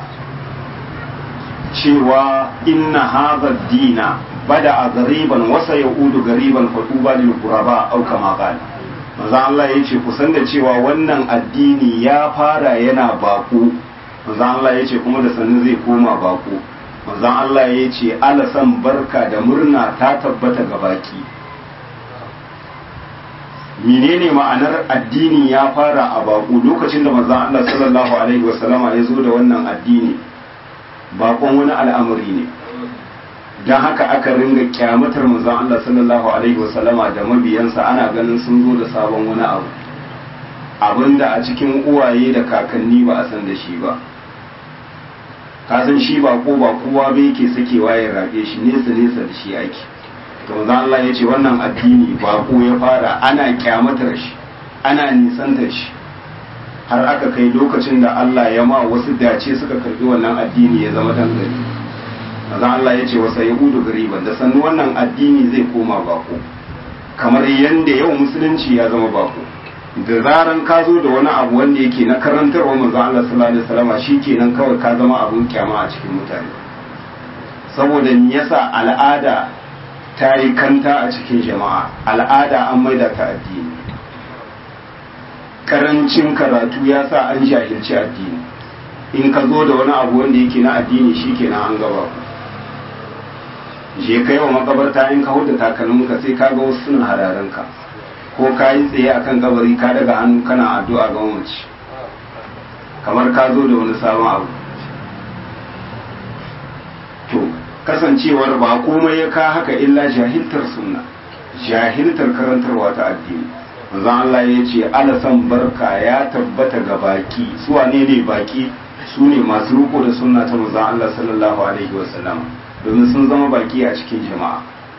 cewa inna hadha dina bada gariban wasa yaudu gariban faduba lil quraba au kama qala manzo Allah yace ku san da cewa wannan addini ya fara yana baku manzo Allah yace kuma da sanin zai koma baku manzo Allah yace alasan barka da murna ta tabbata ga baki menene ma'anar addini ya fara a baku lokacin da manzo Allah sallallahu alaihi wasallama ya zo da wannan addini bakon wani al'amari ne don haka aka ringa kyamatar manzon Allah sallallahu alaihi wasallama da mabiyansa ana ganin sun zo da sabon wani abu abinda a cikin uwaye da kakanni ba a san da shi ba ka san shi ba ko ba kowa bai ke sakewa ya rabe shi nesa nesa da shi ake to manzon Allah ya ce wannan addini ba ko ya fara ana kyamatar shi ana nisantar shi har aka kai lokacin da Allah ya ma wasu dace suka karbi wannan addini ya zama dan gari manzon Allah ya ce wasa yahudu gariban da sannu wannan addini zai koma bako kamar yadda yau musulunci ya zama bako da zaran ka zo da wani abu wanda yake na karantarwa manzon Allah sallallahu alaihi wasallam shikenan kawai ka zama abun kyama a cikin mutane saboda me yasa al'ada ta yi kanta a cikin jama'a al'ada an maida ta addini karancin karatu ya sa an jahilci addini in ka zo da wani abu wanda yake na addini shikenan an gaba ku je kai wa makabarta in ka huda takalminka sai ka ga wasu suna hararen ka ko ka yi tsaye akan kabari ka daga hannu kana addu'a ga mamaci kamar ka zo da wani sabon abu to kasancewar ba komai ya ka haka illa jahiltar sunna jahiltar karantarwa ta addini manzon Allah ya ce alasan barka ya tabbata ga baki su wane ne baki su ne masu riko da sunna ta manzon Allah sallallahu alaihi wasallam domin sun zama baki a cikin jama'a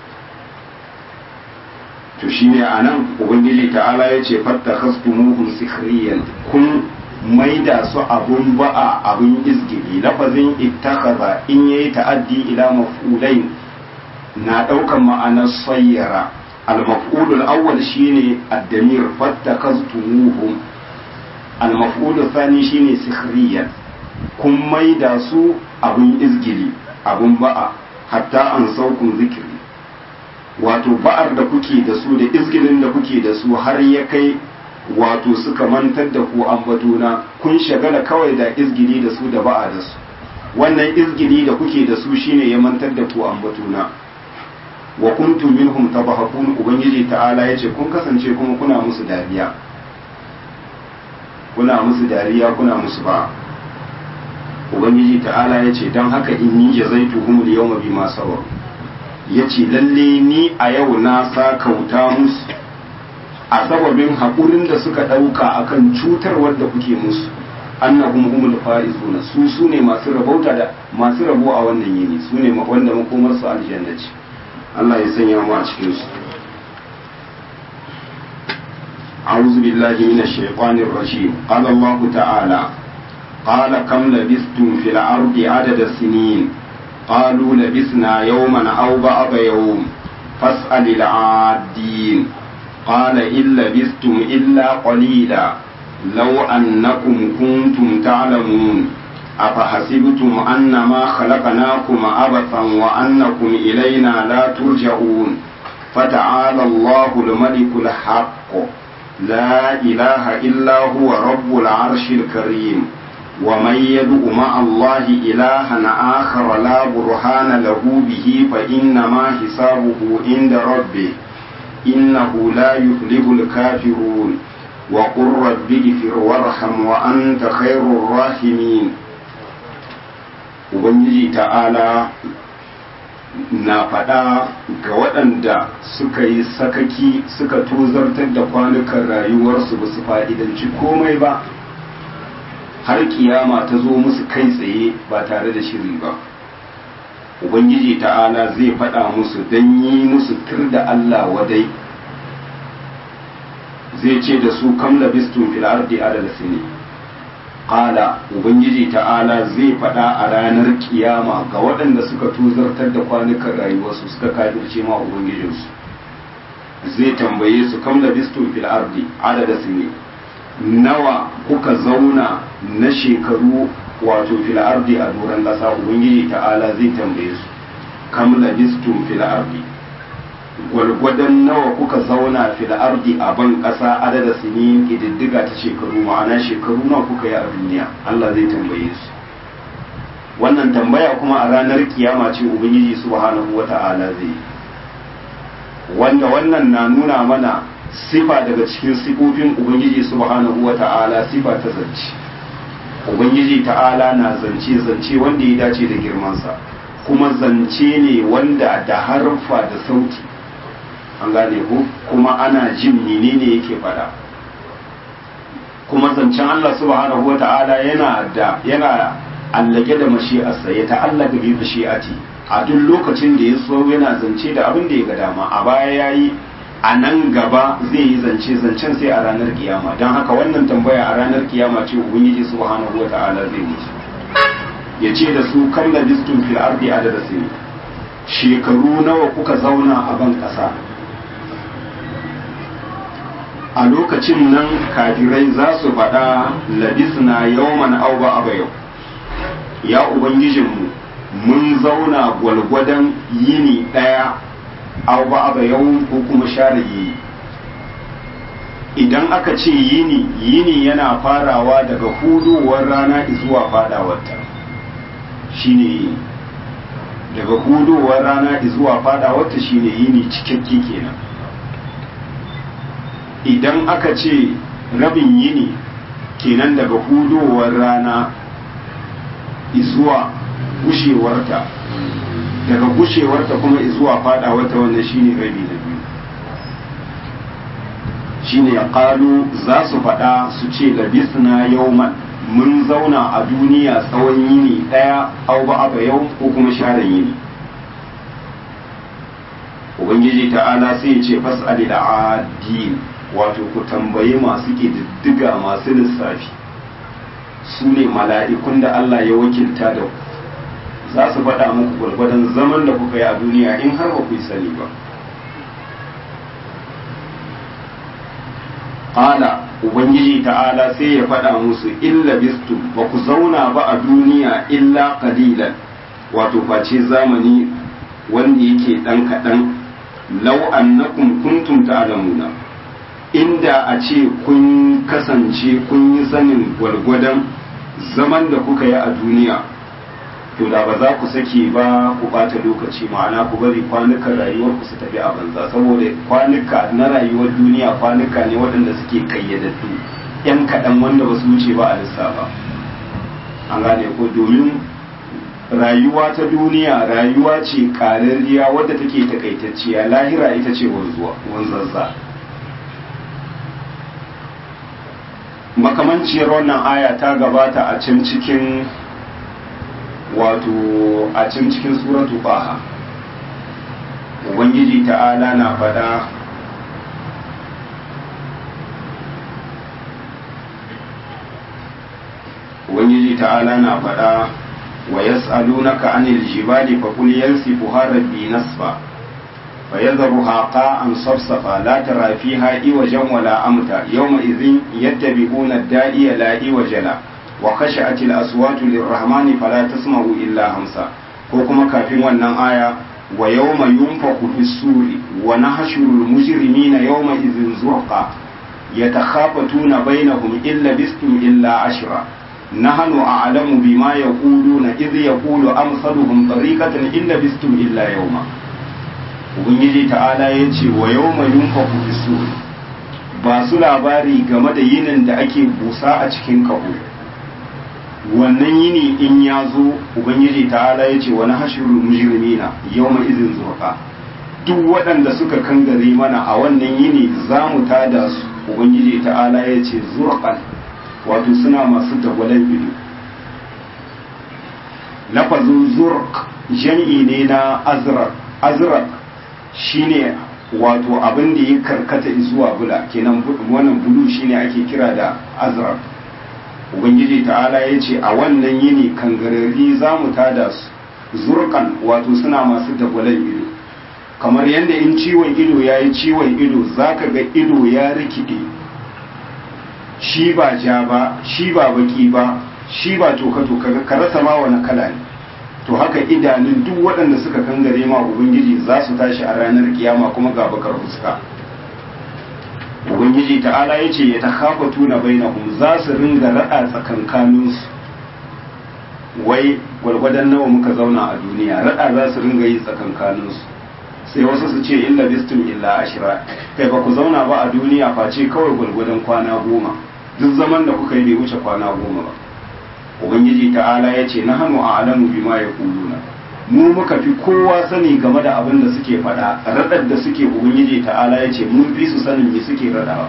to shine anan ubangiji ta'ala ya ce fatta khastumuhum sikhriyan kun maida su abun ba'a abun izgili lafazin ittakhadha in yayi ta'addi ila maf'ulain na daukan ma'anar sayyara al-maf'ul al-awwal shine ad-damir fattakhastumuhum al-maf'ul thani shine sikhriyan kun maida su abun izgili abun ba'a hatta an saukun zikiri wato ba'ar da kuke da su da izgilin da kuke da su har ya kai wato suka mantar da ku ambatona kun shagala kawai da izgili da su da ba'a da su wannan izgili da kuke da su shine ya mantar da ku ambatona wa kuntum minhum tabahakun ubangiji ta'ala yace kun kasance kuma kuna musu dariya kuna musu dariya kuna musu ba ubangiji ta'ala yace dan haka inni jazaituhum al-yawma bima sabaru yace lalle ni a yau na sa kauta musu a sababin haƙurin da suka ɗauka akan cutarwar da kuke musu annahum humul faizuna su su ne masu rabauta da masu rabo a wannan yini su ne wanda makomar su aljanna ce Allah ya sanya mu a cikin su أعوذ بالله من الشيطان الرجيم قال الله تعالى قال كم لبثتم في الأرض عدد السنين قالوا لبثنا يوما أو بعض يوم فاسأل العادين قال إن لبثتم إلا قليلا لو أنكم كنتم تعلمون أفحسبتم أنما خلقناكم عبثا وأنكم إلينا لا ترجعون فتعالى الله الملك الحق لا إله إلا هو رب العرش الكريم ومن يدع مع الله إلها آخر لا برهان له به فإنما حسابه عند ربه إنه لا يفلح الكافرون وقل رب اغفر وارحم وأنت خير الراحمين Ubangiji ta'ala na faɗa ga waɗanda suka yi sakaki suka tozartar da kwanukan rayuwarsu ba su fa'idanci komai ba har kiyama ta zo musu kai tsaye ba tare da shiri ba ubangiji ta'ala zai faɗa musu don yi musu tur da allah wadai zai ce da su kam labistun fil ardi adada sini qala ubangiji ta'ala zai faɗa a ranar kiyama ga waɗanda suka tuzartar da kwanukan rayuwarsu suka kafirce ma ubangijinsu zai tambaye su kam da bistu fil ardi adada sini nawa kuka zauna na shekaru wato fil ardi a doron ƙasa ubangiji ta'ala zai tambaye su kam da bistu fil ardi gwalgwadon nawa kuka zauna fil ardi a ban ƙasa adada sini ƙididdiga ta shekaru ma'ana shekaru nawa kuka yi a duniya Allah zai tambaye su wannan tambaya kuma a ranar kiyama ce ubangiji subhanahu wata'ala zai wanda wannan na nuna mana sifa daga cikin sifofin ubangiji subhanahu wata'ala sifa ta zance ubangiji ta'ala na zance zance wanda ya dace da girmansa kuma zance ne wanda da harfa da sauti an gane ku kuma ana jin menene yake fada kuma zancen Allah subhanahu wata'ala yana da yana allage da mashi'arsa ya ta'allaka bi mashi'ati a duk lokacin da ya so yana zance da abin da ya ga dama a baya yayi a nan gaba zai yi zance zancen sai a ranar kiyama don haka wannan tambaya a ranar kiyama ce ubangiji subhanahu wata'ala zai musu ya ce da su kam da bistun fil ardi adada sini shekaru nawa kuka zauna a ban kasa a lokacin nan kafirai za su faɗa labisna yawman au ba aba yau ya ubangijinmu mun zauna gwalgwadon yini ɗaya au ba aba yau ko kuma share yini idan aka ce yini yini yana farawa daga hudowar rana zuwa fadawarta shine yini daga hudowar rana zuwa fadawarta shine yini cikakke kenan idan aka ce rabin yini kenan daga hudowar rana zuwa gushewarta daga gushewarta kuma zuwa fadawarta wannan shine rabi na biyu shine ya kalu za su faɗa su ce labisna yauman mun zauna a duniya tsawon yini ɗaya au ba aba yau ko kuma share yini ubangiji ta'ala sai ya ce fas'ali da adil wato ku tambayi masu ƙididdiga masu lissafi su ne mala'ikun da Allah ya wakilta da ku za su faɗa muku gwargwadon zaman da kuka yi a duniya in har ba ku yi sani ba ƙala ubangiji ta'ala sai ya faɗa musu illa bistu ba ku zauna ba a duniya illa qalilan wato face zamani wanda yake ɗan kaɗan lau annakum kuntum ta'lamuna inda a ce kun kasance kun yi sanin gwargwadon zaman da kuka yi a duniya to da ba za ku sake ba ku bata lokaci ma'ana ku bari kwanukan rayuwar ku su tafi a banza saboda kwanuka na rayuwar duniya kwanuka ne waɗanda suke kayyadaddu yan kaɗan wanda ba su wuce ba a lissafa an gane ko domin rayuwa ta duniya rayuwa ce ƙararriya wadda take takaitacciya lahira ita ce wanzazza makamanciyar wannan aya ta gabata a can cikin wato a can cikin suratu baha ubangiji ta'ala na fada ubangiji ta'ala na fada wa yas'alunaka anil jibali fa qul yansifuha rabbi nasfa فيذرها قاعا صفصفا لا ترى فيها عوجا ولا أمتا يومئذ يتبعون الداعي لا عوج له وخشعت الأصوات للرحمن فلا تسمع إلا همسا كوكما كافين wannan aya wa yawma yunfaku fi suri wa nahshuru al-mujrimina yawma idhin zurqa yatakhafatuna bainahum illa bistum illa ashra nahnu a'lamu bima yaquluna idh yaqulu amsaluhum tariqatan illa bistum illa yawma ubangiji ta'ala ya ce wa yau mai yunfaku fi ba su labari game da yinin da ake busa a cikin kaho wannan yini in ya zo ubangiji ta'ala ya ce wani hashirul mujrimina yau mai izin zurka duk waɗanda suka kangare mana a wannan yini za mu tada su ubangiji ta'ala ya ce zurqan wato suna masu dagwalen ido lafazin zurq jam'i ne na azraq azraq shine wato abin da ya karkata zuwa bula kenan wannan bulu shine ake kira da azraq ubangiji ta'ala ya ce a wannan yini kangarari za mu tada su zurkan wato suna masu dagwalon ido kamar yadda in ciwon ido ya yi ciwon ido za ka ga ido ya rikide shi ba ja ba shi ba baki ba shi ba toka-toka ka rasa ma wani kala ne to haka idanun duk waɗanda suka kangare ma ubangiji za su tashi a ranar kiyama kuma ga bakar fuska ubangiji ta'ala ya ce ya ta hafa tuna bainahum za su ringa raɗa tsakankaninsu wai gwargwadon nawa muka zauna a duniya raɗa za su ringa yi tsakankaninsu sai wasu su ce illa bistum illa ashira kai ba ku zauna ba a duniya face kawai gwargwadon kwana goma duk zaman da kuka yi bai wuce kwana goma ba ubangiji ta'ala ya ce na hannu a alamu bima ya kuluna mu muka fi kowa sani game da abin da suke faɗa raɗar da suke ubangiji ta'ala ya ce mun fi su sanin me suke raɗawa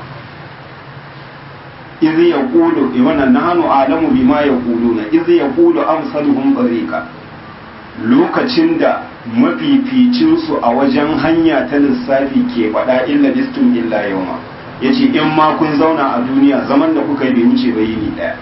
iz ya kulu wannan na hannu a alamu bima ya kuluna iz ya kulu amsaluhum barika lokacin da mafificinsu a wajen hanya ta lissafi ke faɗa illa bistum illa yauma ya ce in ma kun zauna a duniya zaman da kuka yi bai wuce ba yini ɗaya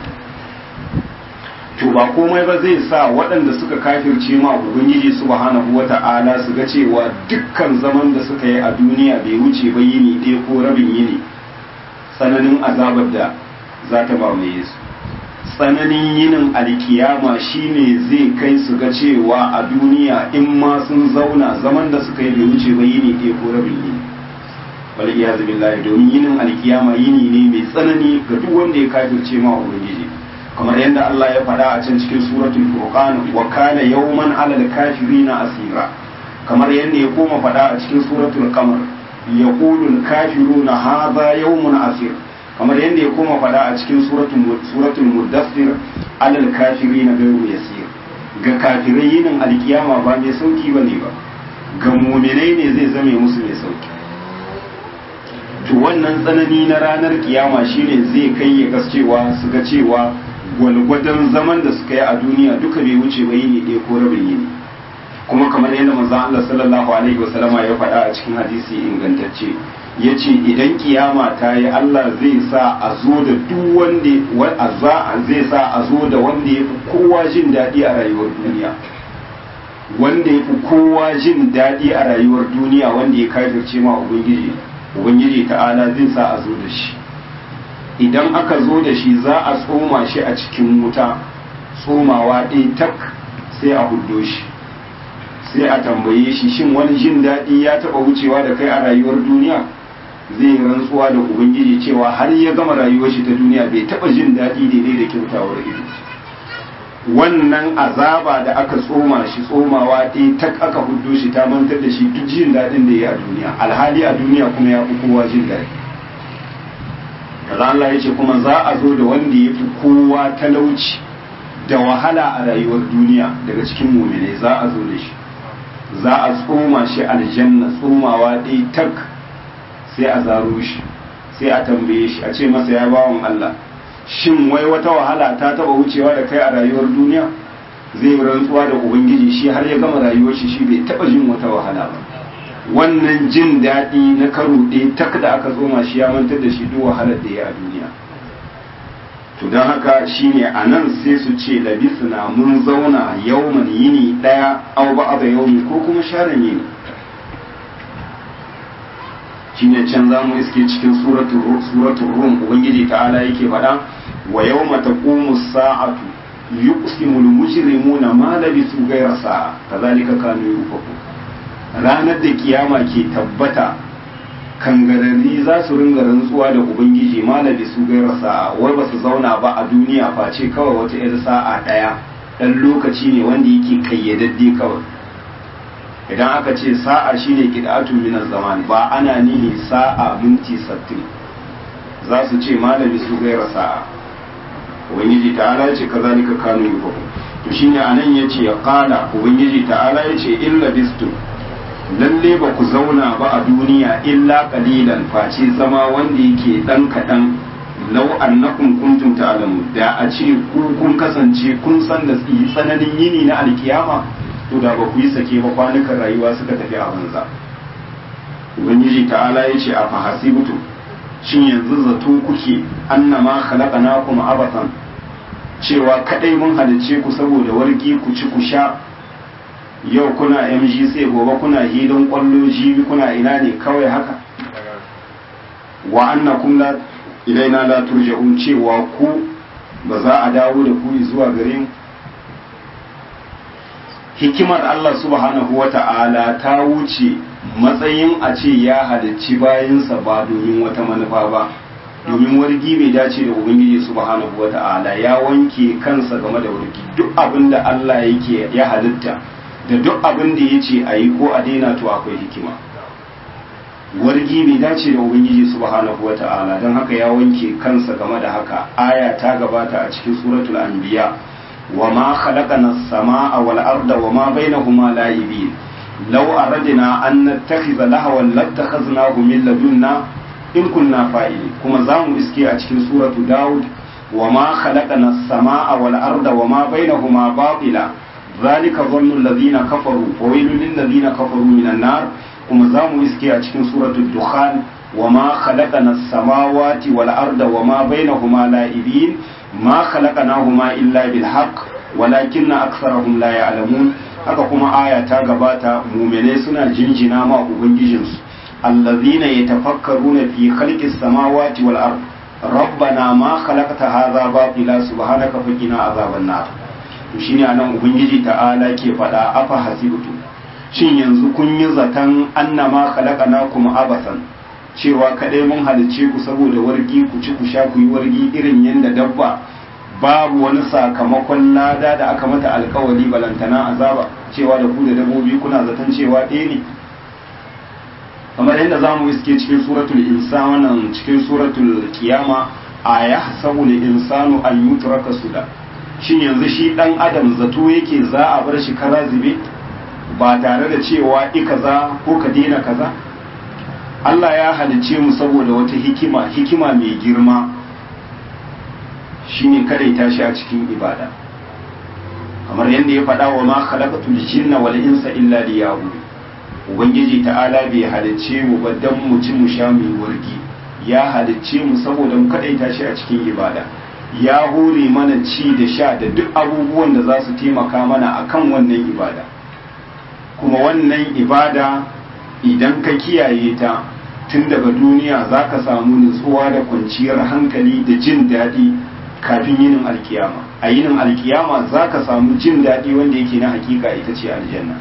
to ba komai ba zai sa waɗanda suka kafirce ma ubangiji subhanahu wata'ala su ga cewa dukkan zaman da suka yi a duniya bai wuce ba yini ɗaya ko rabin yini tsananin azabar da za ta ba mai su tsananin yinin alkiyama shine zai kai su ga cewa a duniya in ma sun zauna zaman da suka yi bai wuce ba yini ɗaya ko rabin yini wal iyazu billahi domin yinin alkiyama yini ne mai tsanani ga duk wanda ya kafirce ma ubangiji kamar yadda Allah ya faɗa a can cikin suratul furqan wa kana yawman alal kafirina asira kamar yadda ya koma faɗa a cikin suratul qamar yaqulu al kafiruna hadha yawmun asir kamar yadda ya koma faɗa a cikin suratul suratul mudaththir alal kafirina ghayru yasir ga kafirai yinin alkiyama ba mai sauki bane ba ga mu'minai ne zai zame musu mai sauki to wannan tsanani na ranar kiyama shine zai kai ya gascewa su ga cewa gwalgwadon zaman da suka yi a duniya duka bai wuce ba yini ɗaya ko rabin yini kuma kamar yadda manzon Allah sallallahu alaihi wasallama ya faɗa a cikin hadisi ingantacce ya ce idan kiyama ta yi Allah zai sa a zo da duk wanda zai sa a zo da wanda ya fi kowa jin daɗi a rayuwar duniya wanda ya fi kowa jin daɗi a rayuwar duniya wanda ya kafirce ma ubangiji ubangiji ta'ala zai sa a zo da shi idan aka zo da shi za a tsoma shi a cikin wuta tsomawa ɗaya tak sai a huddo shi sai a tambaye shi shin wani jin daɗi ya taɓa wucewa da kai a rayuwar duniya zai rantsuwa da ubangiji cewa har ya gama rayuwar shi ta duniya bai taɓa jin daɗi daidai da kyautawar ido wannan azaba da aka tsoma shi tsomawa ɗaya tak aka huddo shi ta mantar da shi duk jin daɗin da ya a duniya alhali a duniya kuma ya fi kowa jin daɗi kaza Allah ya ce kuma za a zo da wanda ya fi kowa talauci da wahala a rayuwar duniya daga cikin mumine za a zo da shi za a tsoma shi aljanna tsomawa ɗaya tak sai a zaro shi sai a tambaye shi a ce masa ya bawan Allah shin wai wata wahala ta taba wucewa da kai a rayuwar duniya zai rantsuwa da ubangiji shi har ya gama rayuwar shi shi bai taba jin wata wahala ba wannan jin daɗi na karo ɗaya tak da aka tsoma shi ya mantar da shi duk wahalar da ya a duniya to don haka shine a nan sai su ce labisna mun zauna yauman yini ɗaya au ba da yaumi ko kuma sharan yini shine can za mu iske cikin suratul rum ubangiji ta'ala yake faɗa wa yawma taqumu sa'atu yuqsimu al-mujrimuna ma labisu ghayra sa'a kazalika kanu yufaku ranar da kiyama ke tabbata kangarari za su ringa rantsuwa da ubangiji ma labisu ghayra sa'a wai ba su zauna ba a duniya face kawai wata yar sa'a daya dan lokaci ne wanda yake kayyadadde kawai idan aka ce sa'a shine qid'atun min zaman ba ana nihi sa'a minti 60 za su ce malami su gaira sa'a ubangiji ta'ala ce kazalika kanu yufaku to shine anan yace ya qala ubangiji ta'ala yace illa bistu lalle ba ku zauna ba a duniya illa qalilan face zama wanda yake dan kadan law annakum kuntum ta'lamu da a ce ku kun kasance kun san da tsananin yini na alkiyama to da ba ku yi sake ba kwanukan rayuwa suka tafi a banza ubangiji ta'ala ya ce a fahasibutu shin yanzu zato kuke annama khalaqnakum abathan cewa kadai mun halice ku saboda wargi ku ci ku sha yau kuna MGC gobe kuna hidin kwallo jibi kuna ina ne kawai haka wa annakum la ilaina la turja'un cewa ku ba za a dawo da ku zuwa gare mu hikimar Allah subhanahu wa ta'ala ta wuce matsayin a ce ya halicci bayansa ba domin wata manufa ba domin wargi bai dace da ubangiji subhanahu wa ta'ala ya wanke kansa game da wargi duk abin da Allah yake ya halitta da duk abin da ya ce a yi ko a daina to akwai hikima wargi bai dace da ubangiji subhanahu wa ta'ala don haka ya wanke kansa game da haka aya ta gabata a cikin suratul anbiya وما خلقنا السماء والأرض وما بينهما لاعبين لو أردنا أن نتخذ لهوا لاتخذناه من لدنا إن كنا فاعلين كما زام اسكي أتكين سورة داود وما خلقنا السماء والأرض وما بينهما باطلا ذلك ظن الذين كفروا وويل للذين كفروا من النار كما زام اسكي أتكين سورة الدخان وما خلقنا السماوات والأرض وما بينهما لاعبين ما خلقناهما إلا بالحق ولكن أكثرهم لا يعلمون haka kuma aya ta gabata muminai suna jinjina ma ubangijinsu allazina yatafakkaruna fi khalqis samawati wal ard rabbana ma khalaqta hadha batila subhanaka faqina azaban nar to shine anan ubangiji ta'ala ke fada afa hasibtu shin yanzu kun yi zatan annama khalaqnakum abasan cewa kadai mun halice ku saboda wargi ku ci ku sha ku yi wargi irin yadda dabba babu wani sakamakon lada da aka mata alkawari balantana azaba cewa da ku da dabbobi kuna zaton cewa ɗaya ne kamar yadda za mu iske cikin suratul insan wannan cikin suratul kiyama a ya hasabu ne insanu an yutraka suda shin yanzu shi dan adam zato yake za a bar shi kaza zube ba tare da cewa ikaza ko ka daina kaza Allah ya halicce mu saboda wata hikima hikima mai girma shine kadaita shi a cikin ibada kamar yadda ya faɗa wa ma khalaqatul jinna wal insa illa liya'budun ubangiji ta'ala bai halicce mu ba dan mu ci mu sha mu wargi ya halicce mu saboda mu kadaita shi a cikin ibada ya hore mana ci da sha da duk abubuwan da za su taimaka mana akan wannan ibada kuma wannan ibada idan ka kiyaye ta tun daga duniya za ka samu nutsuwa da kwanciyar hankali da jin daɗi kafin yinin alkiyama a yinin alkiyama za ka samu jin daɗi wanda yake na hakika ita ce aljanna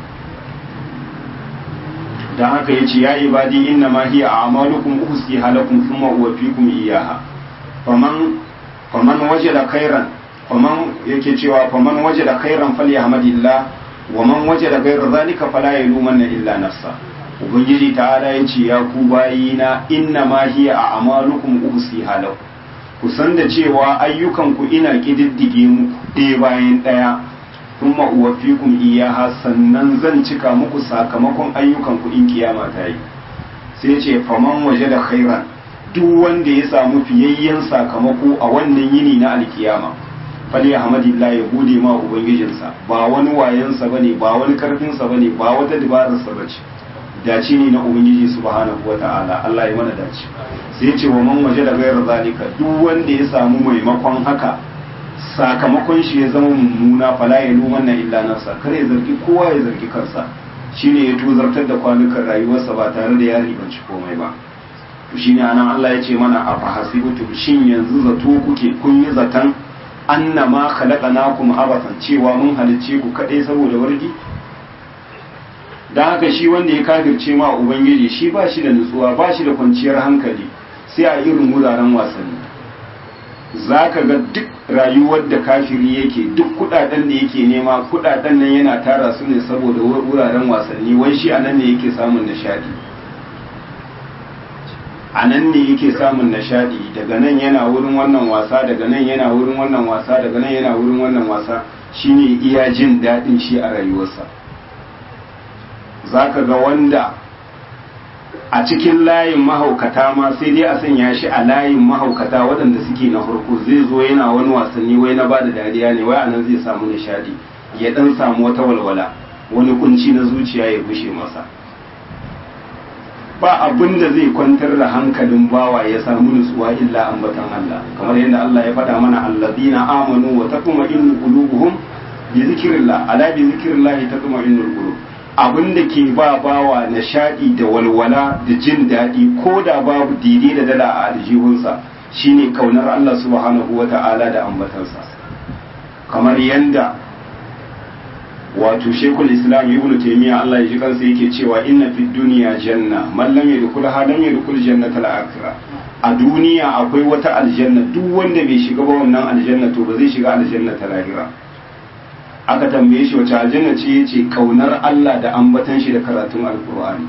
don haka ya ce ya ibadi inna ma hiya a amalukum uhsi halakum thumma uwaffikum iyaha faman faman wajada khairan faman yake cewa faman wajada khairan falyahmadillah wa man wajada ghayra zalika fala yalumanna illa nafsa ubangiji ta'ala ya ce ya ku bayina inna ma hiya a amalukum uhsi halau ku san da cewa ayyukan ku ina kididdige muku ɗaya bayan ɗaya kuma uwafikum iyaha sannan zan cika muku sakamakon ayyukan ku in kiyama ta yi sai ce faman waje da khairan duk wanda ya samu fiyayyen sakamako a wannan yini na alkiyama fali ahmadillah ya gode ma ubangijinsa ba wani wayansa bane ba wani karfinsa bane ba wata dabararsa bace dace ne na ubangiji subhanahu wata'ala Allah ya mana dace sai ce wa man waje da gairar zalika duk wanda ya samu maimakon haka sakamakon shi ya zama mummuna fala ya luman na illa nafsa kar ya zargi kowa ya zargi kansa shine ya tuzartar da kwanukan rayuwarsa ba tare da ya ribanci komai ba to shine anan Allah ya ce mana a fahasibutum shin yanzu zato kuke kun yi zaton annama khalaqnakum abathan cewa mun halicce ku kadai saboda wargi da haka shi wanda ya kafirce ma ubangiji shi ba shi da nutsuwa ba shi da kwanciyar hankali sai a irin wuraren wasanni za ka ga duk rayuwar da kafiri yake duk kudaden da yake nema kudaden nan yana tara su ne saboda wuraren wasanni wai shi a nan ne yake samun nishadi a nan ne yake samun nishadi daga nan yana wurin wannan wasa daga nan yana wurin wannan wasa daga nan yana wurin wannan wasa shine iya jin daɗin shi a rayuwarsa za ka ga wanda a cikin layin mahaukata ma sai dai a sanya shi a layin mahaukata waɗanda suke na farko zai zo yana wani wasanni wai na bada dariya ne wai anan zai samu nishadi ya dan samu wata walwala wani kunci na zuciya ya bushe masa ba abin da zai kwantar da hankalin bawa ya samu nutsuwa illa ambatan Allah kamar yadda Allah ya faɗa mana alladina amanu wa taqma'innu qulubuhum bi zikrillah ala bi zikrillah taqma'innul qulub abin da ke ba bawa nishadi da walwala da jin daɗi ko da babu dide da dala a aljihunsa shine kaunar Allah subhanahu wa ta'ala da ambatansa kamar yanda wato shekul islam ibnu taymiya Allah ya ji kansa yake cewa inna fid dunya janna man lam yadkhul ha lam yadkhul jannata al-akhirah a duniya akwai wata aljanna duk wanda bai shiga ba wannan aljanna to ba zai shiga aljanna ta lahira aka tambaye shi wace aljanna ce yace kaunar Allah da ambatan shi da karatun alqur'ani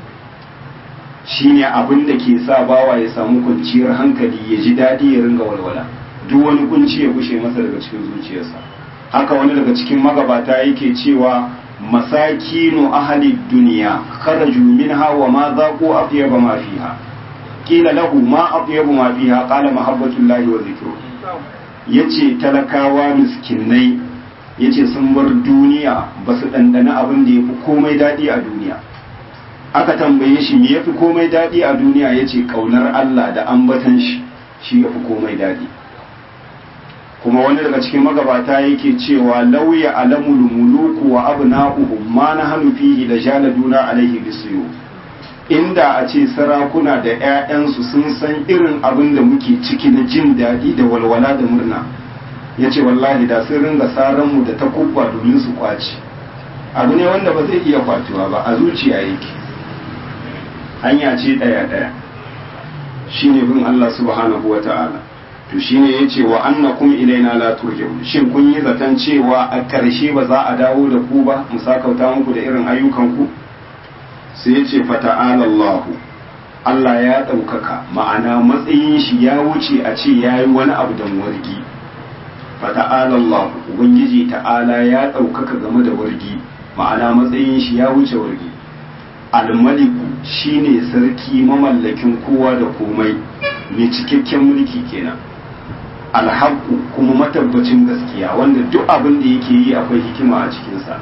shine abin da ke sa bawa ya samu kwanciyar hankali ya ji dadi ya ringa walwala duk wani kunci ya gushe masa daga cikin zuciyarsa haka wani daga cikin magabata yake cewa masakinu ahli duniya kharaju minha wa ma zaqu atyaba ma fiha qila lahu ma atyabu ma fiha qala mahabbatullahi wa zikru yace talakawa miskinai yace sun bar duniya ba su dandana abin da yafi komai dadi a duniya aka tambaye shi me yafi komai dadi a duniya yace kaunar Allah da ambatan shi shi yafi komai dadi kuma wani daga cikin magabata yake cewa lauya alamul muluku wa abna'uhum ma nahnu fihi da jaladuna alaihi bisiyu inda a ce sarakuna da 'ya'yansu sun san irin abin da muke ciki na jin daɗi da walwala da murna ya ce wallahi da sun ringa mu da takubba domin su kwaci abu ne wanda ba zai iya kwatuwa ba a zuciya yake hanya ce ɗaya-ɗaya shine bin Allah subhanahu wa ta'ala to shine yace wa annakum ilaina la turja'un shin kun yi zaton cewa a ƙarshe ba za a dawo da ku ba mu sakauta muku da irin ayyukan ku sai yace fata'ala Allah Allah ya ɗaukaka ma'ana matsayin shi ya wuce a ce yayi wani abu da wargi fata'ala Allah ubangiji ta'ala ya ɗaukaka game da wargi ma'ana matsayin shi ya wuce wargi al-maliku shine sarki mamallakin kowa da komai mai cikakken mulki kenan alhaku kuma matabbacin gaskiya wanda duk abin da yake yi akwai hikima a cikinsa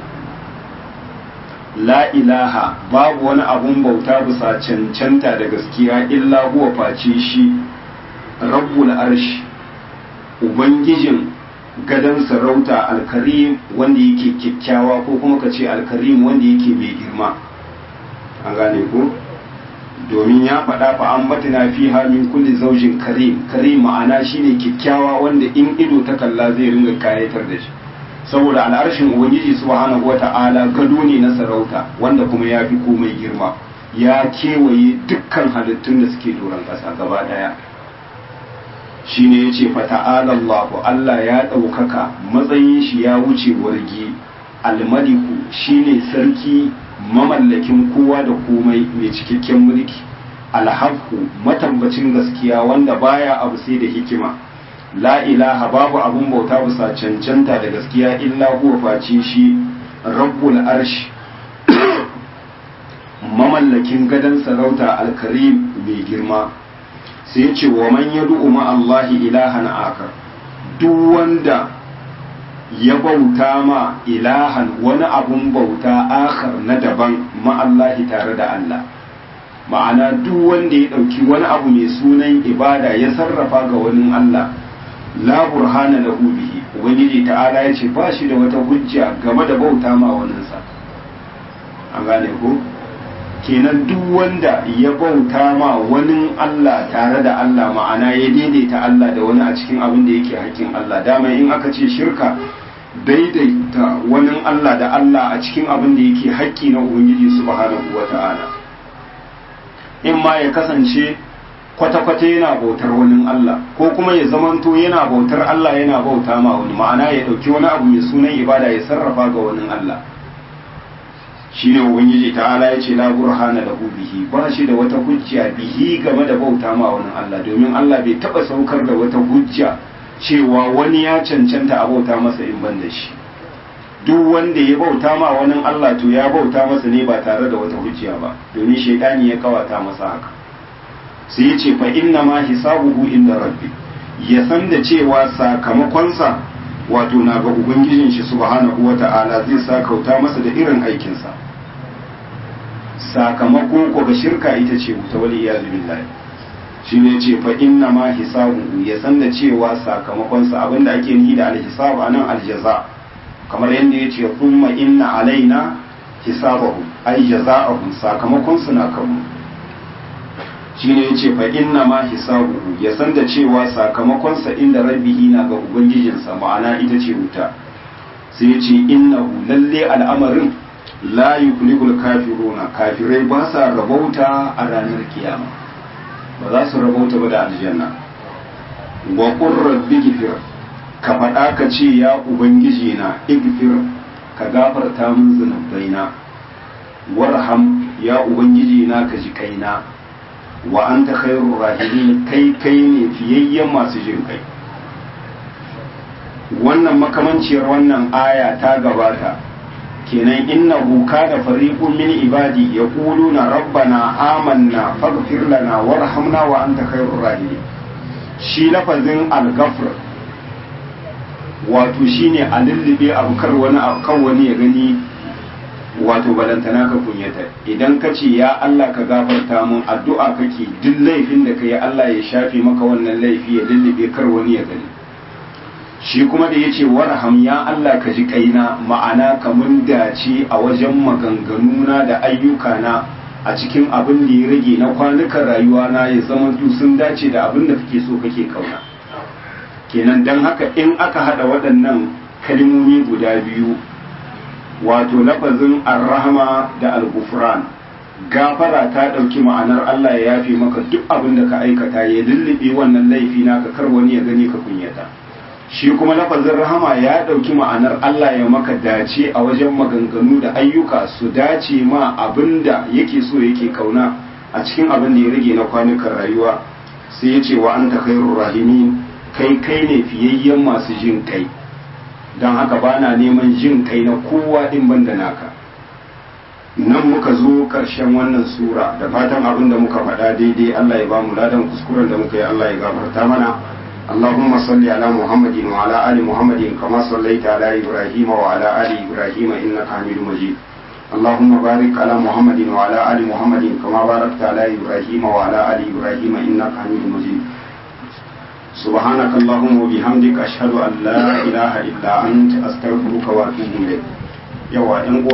la ilaha babu wani abun bauta bisa cancanta da gaskiya illa huwa face shi rabbul arshi ubangijin gadon sarauta alkarim wanda yake kyakkyawa ko kuma ka ce alkarim wanda yake mai girma an gane ko domin ya faɗa fa an batina fi min kulli zaujin karim karim ma'ana shine kyakkyawa wanda in ido ta kalla zai ringa kayatar da shi saboda al'arshin ubangiji subhanahu wata'ala gado ne na sarauta wanda kuma ya fi komai girma ya kewaye dukkan halittun da suke doron ƙasa gaba ɗaya shine yace fa ta'ala Allahu Allah ya ɗaukaka matsayin shi ya wuce wargi almaliku shine sarki mamallakin kowa da komai mai cikakken mulki alhaku matambacin gaskiya wanda baya abu sai da hikima la ilaha babu abun bauta bisa cancanta da gaskiya illa huwa face shi rabbul arshi mamallakin gadon sarauta alkarim mai girma sai ce wa man yad'u ma Allahi ilahan akar duk wanda ya bauta ma ilahan wani abun bauta akhar na daban ma'allahi tare da Allah ma'ana duk wanda ya ɗauki wani abu mai sunan ibada ya sarrafa ga wani Allah la burhana lahu bihi ubangiji ta'ala ya ce ba shi da wata hujja game da bauta ma waninsa an gane ko kenan duk wanda ya bauta ma wani Allah tare da Allah ma'ana ya daidaita Allah da wani a cikin abin da yake hakkin Allah dama in aka ce shirka daidaita wani Allah da Allah a cikin abin da yake haƙƙi na Ubangiji subhanahu wa ta'ala in ma ya kasance kwata-kwata yana bautar wani Allah ko kuma ya zamanto yana bautar Allah yana bauta ma wani ma'ana ya ɗauki wani abu mai sunan ibada ya sarrafa ga wani Allah shi ne Ubangiji ta'ala ya ce la burhana lahu bihi ba shi da wata hujja bihi game da bauta ma wani Allah domin Allah bai taɓa saukar da wata hujja cewa wani ya cancanta a bauta masa in ban da shi duk wanda ya bauta ma wani Allah to ya bauta masa ne ba tare da wata hujja ba domin shaidani ya kawata masa haka sai ya ce fa inna ma hisabuhu inda rabbi ya san da cewa sakamakonsa wato na ga ubangijin shi subhanahu wata'ala zai sa kauta masa da irin aikinsa sakamako ko ga shirka ita ce wuta wali iyazu billahi shi ne ce fa inna ma hisabu ya san da cewa sakamakonsa abinda ake nihi da alhisab anan aljaza kamar yadda ya ce thumma inna alaina hisabahum ai jaza'ahum sakamakon su na kanmu shi ne ya ce fa inna ma hisabu ya san da cewa sakamakonsa inda rabbihi na ga ubangijinsa ma'ana ita ce wuta sai ya ce innahu lalle al'amarin la yuflihul kafiruna kafirai ba sa rabauta a ranar kiyama ba za su rabauta ba da aljanna wa qur rabbi gifir ka faɗa ka ce ya ubangiji na igfir ka gafarta min zunubaina warham ya ubangiji na ka ji kaina wa anta khairur rahimin kai kai ne fiyayyen masu jin kai wannan makamanciyar wannan aya ta gabata kenan innahu kana fariqun min ibadi yaquluna rabbana amanna faghfir lana warhamna wa anta khairur rahimin shi lafazin al-ghafr wato shine a lullube abu kar wani abu kan wani ya gani wato balantana ka kunyata idan ka ce ya Allah ka gafarta mun addu'a kake duk laifin da kai Allah ya shafe maka wannan laifi ya lullube kar wani ya gani shi kuma da ya ce warham ya Allah ka ji kaina ma'ana kamun dace a wajen maganganuna da ayyukana a cikin abin da ya rage na kwanukan rayuwa na ya zama sun dace da abin da kake so kake kauna kenan don haka in aka hada waɗannan kalmomi guda biyu wato lafazin arrahama da algufran gafara ta ɗauki ma'anar Allah ya yafe maka duk abin da ka aikata ya lullube wannan laifi naka kar wani ya gani ka kunyata shi kuma lafazin rahama ya ɗauki ma'anar Allah ya maka dace a wajen maganganu da ayyuka su dace ma abin da yake so yake kauna a cikin abin da ya rage na kwanukan rayuwa sai ya ce wa anta khairur rahimin kai kai ne fiyayyen masu jin kai don haka ba na neman jin kai na kowa din ban da naka nan muka zo ƙarshen wannan sura da fatan abin da muka faɗa daidai Allah ya ba mu ladan kuskuren da muka yi Allah ya gafarta mana اللهم صل على محمد وعلى آل محمد كما صليت على إبراهيم وعلى آل إبراهيم إنك حميد مجيد اللهم بارك على محمد وعلى آل محمد كما باركت على إبراهيم وعلى آل إبراهيم إنك حميد مجيد سبحانك اللهم وبحمدك أشهد أن لا إله إلا أنت أستغفرك وأتوب إليك يوا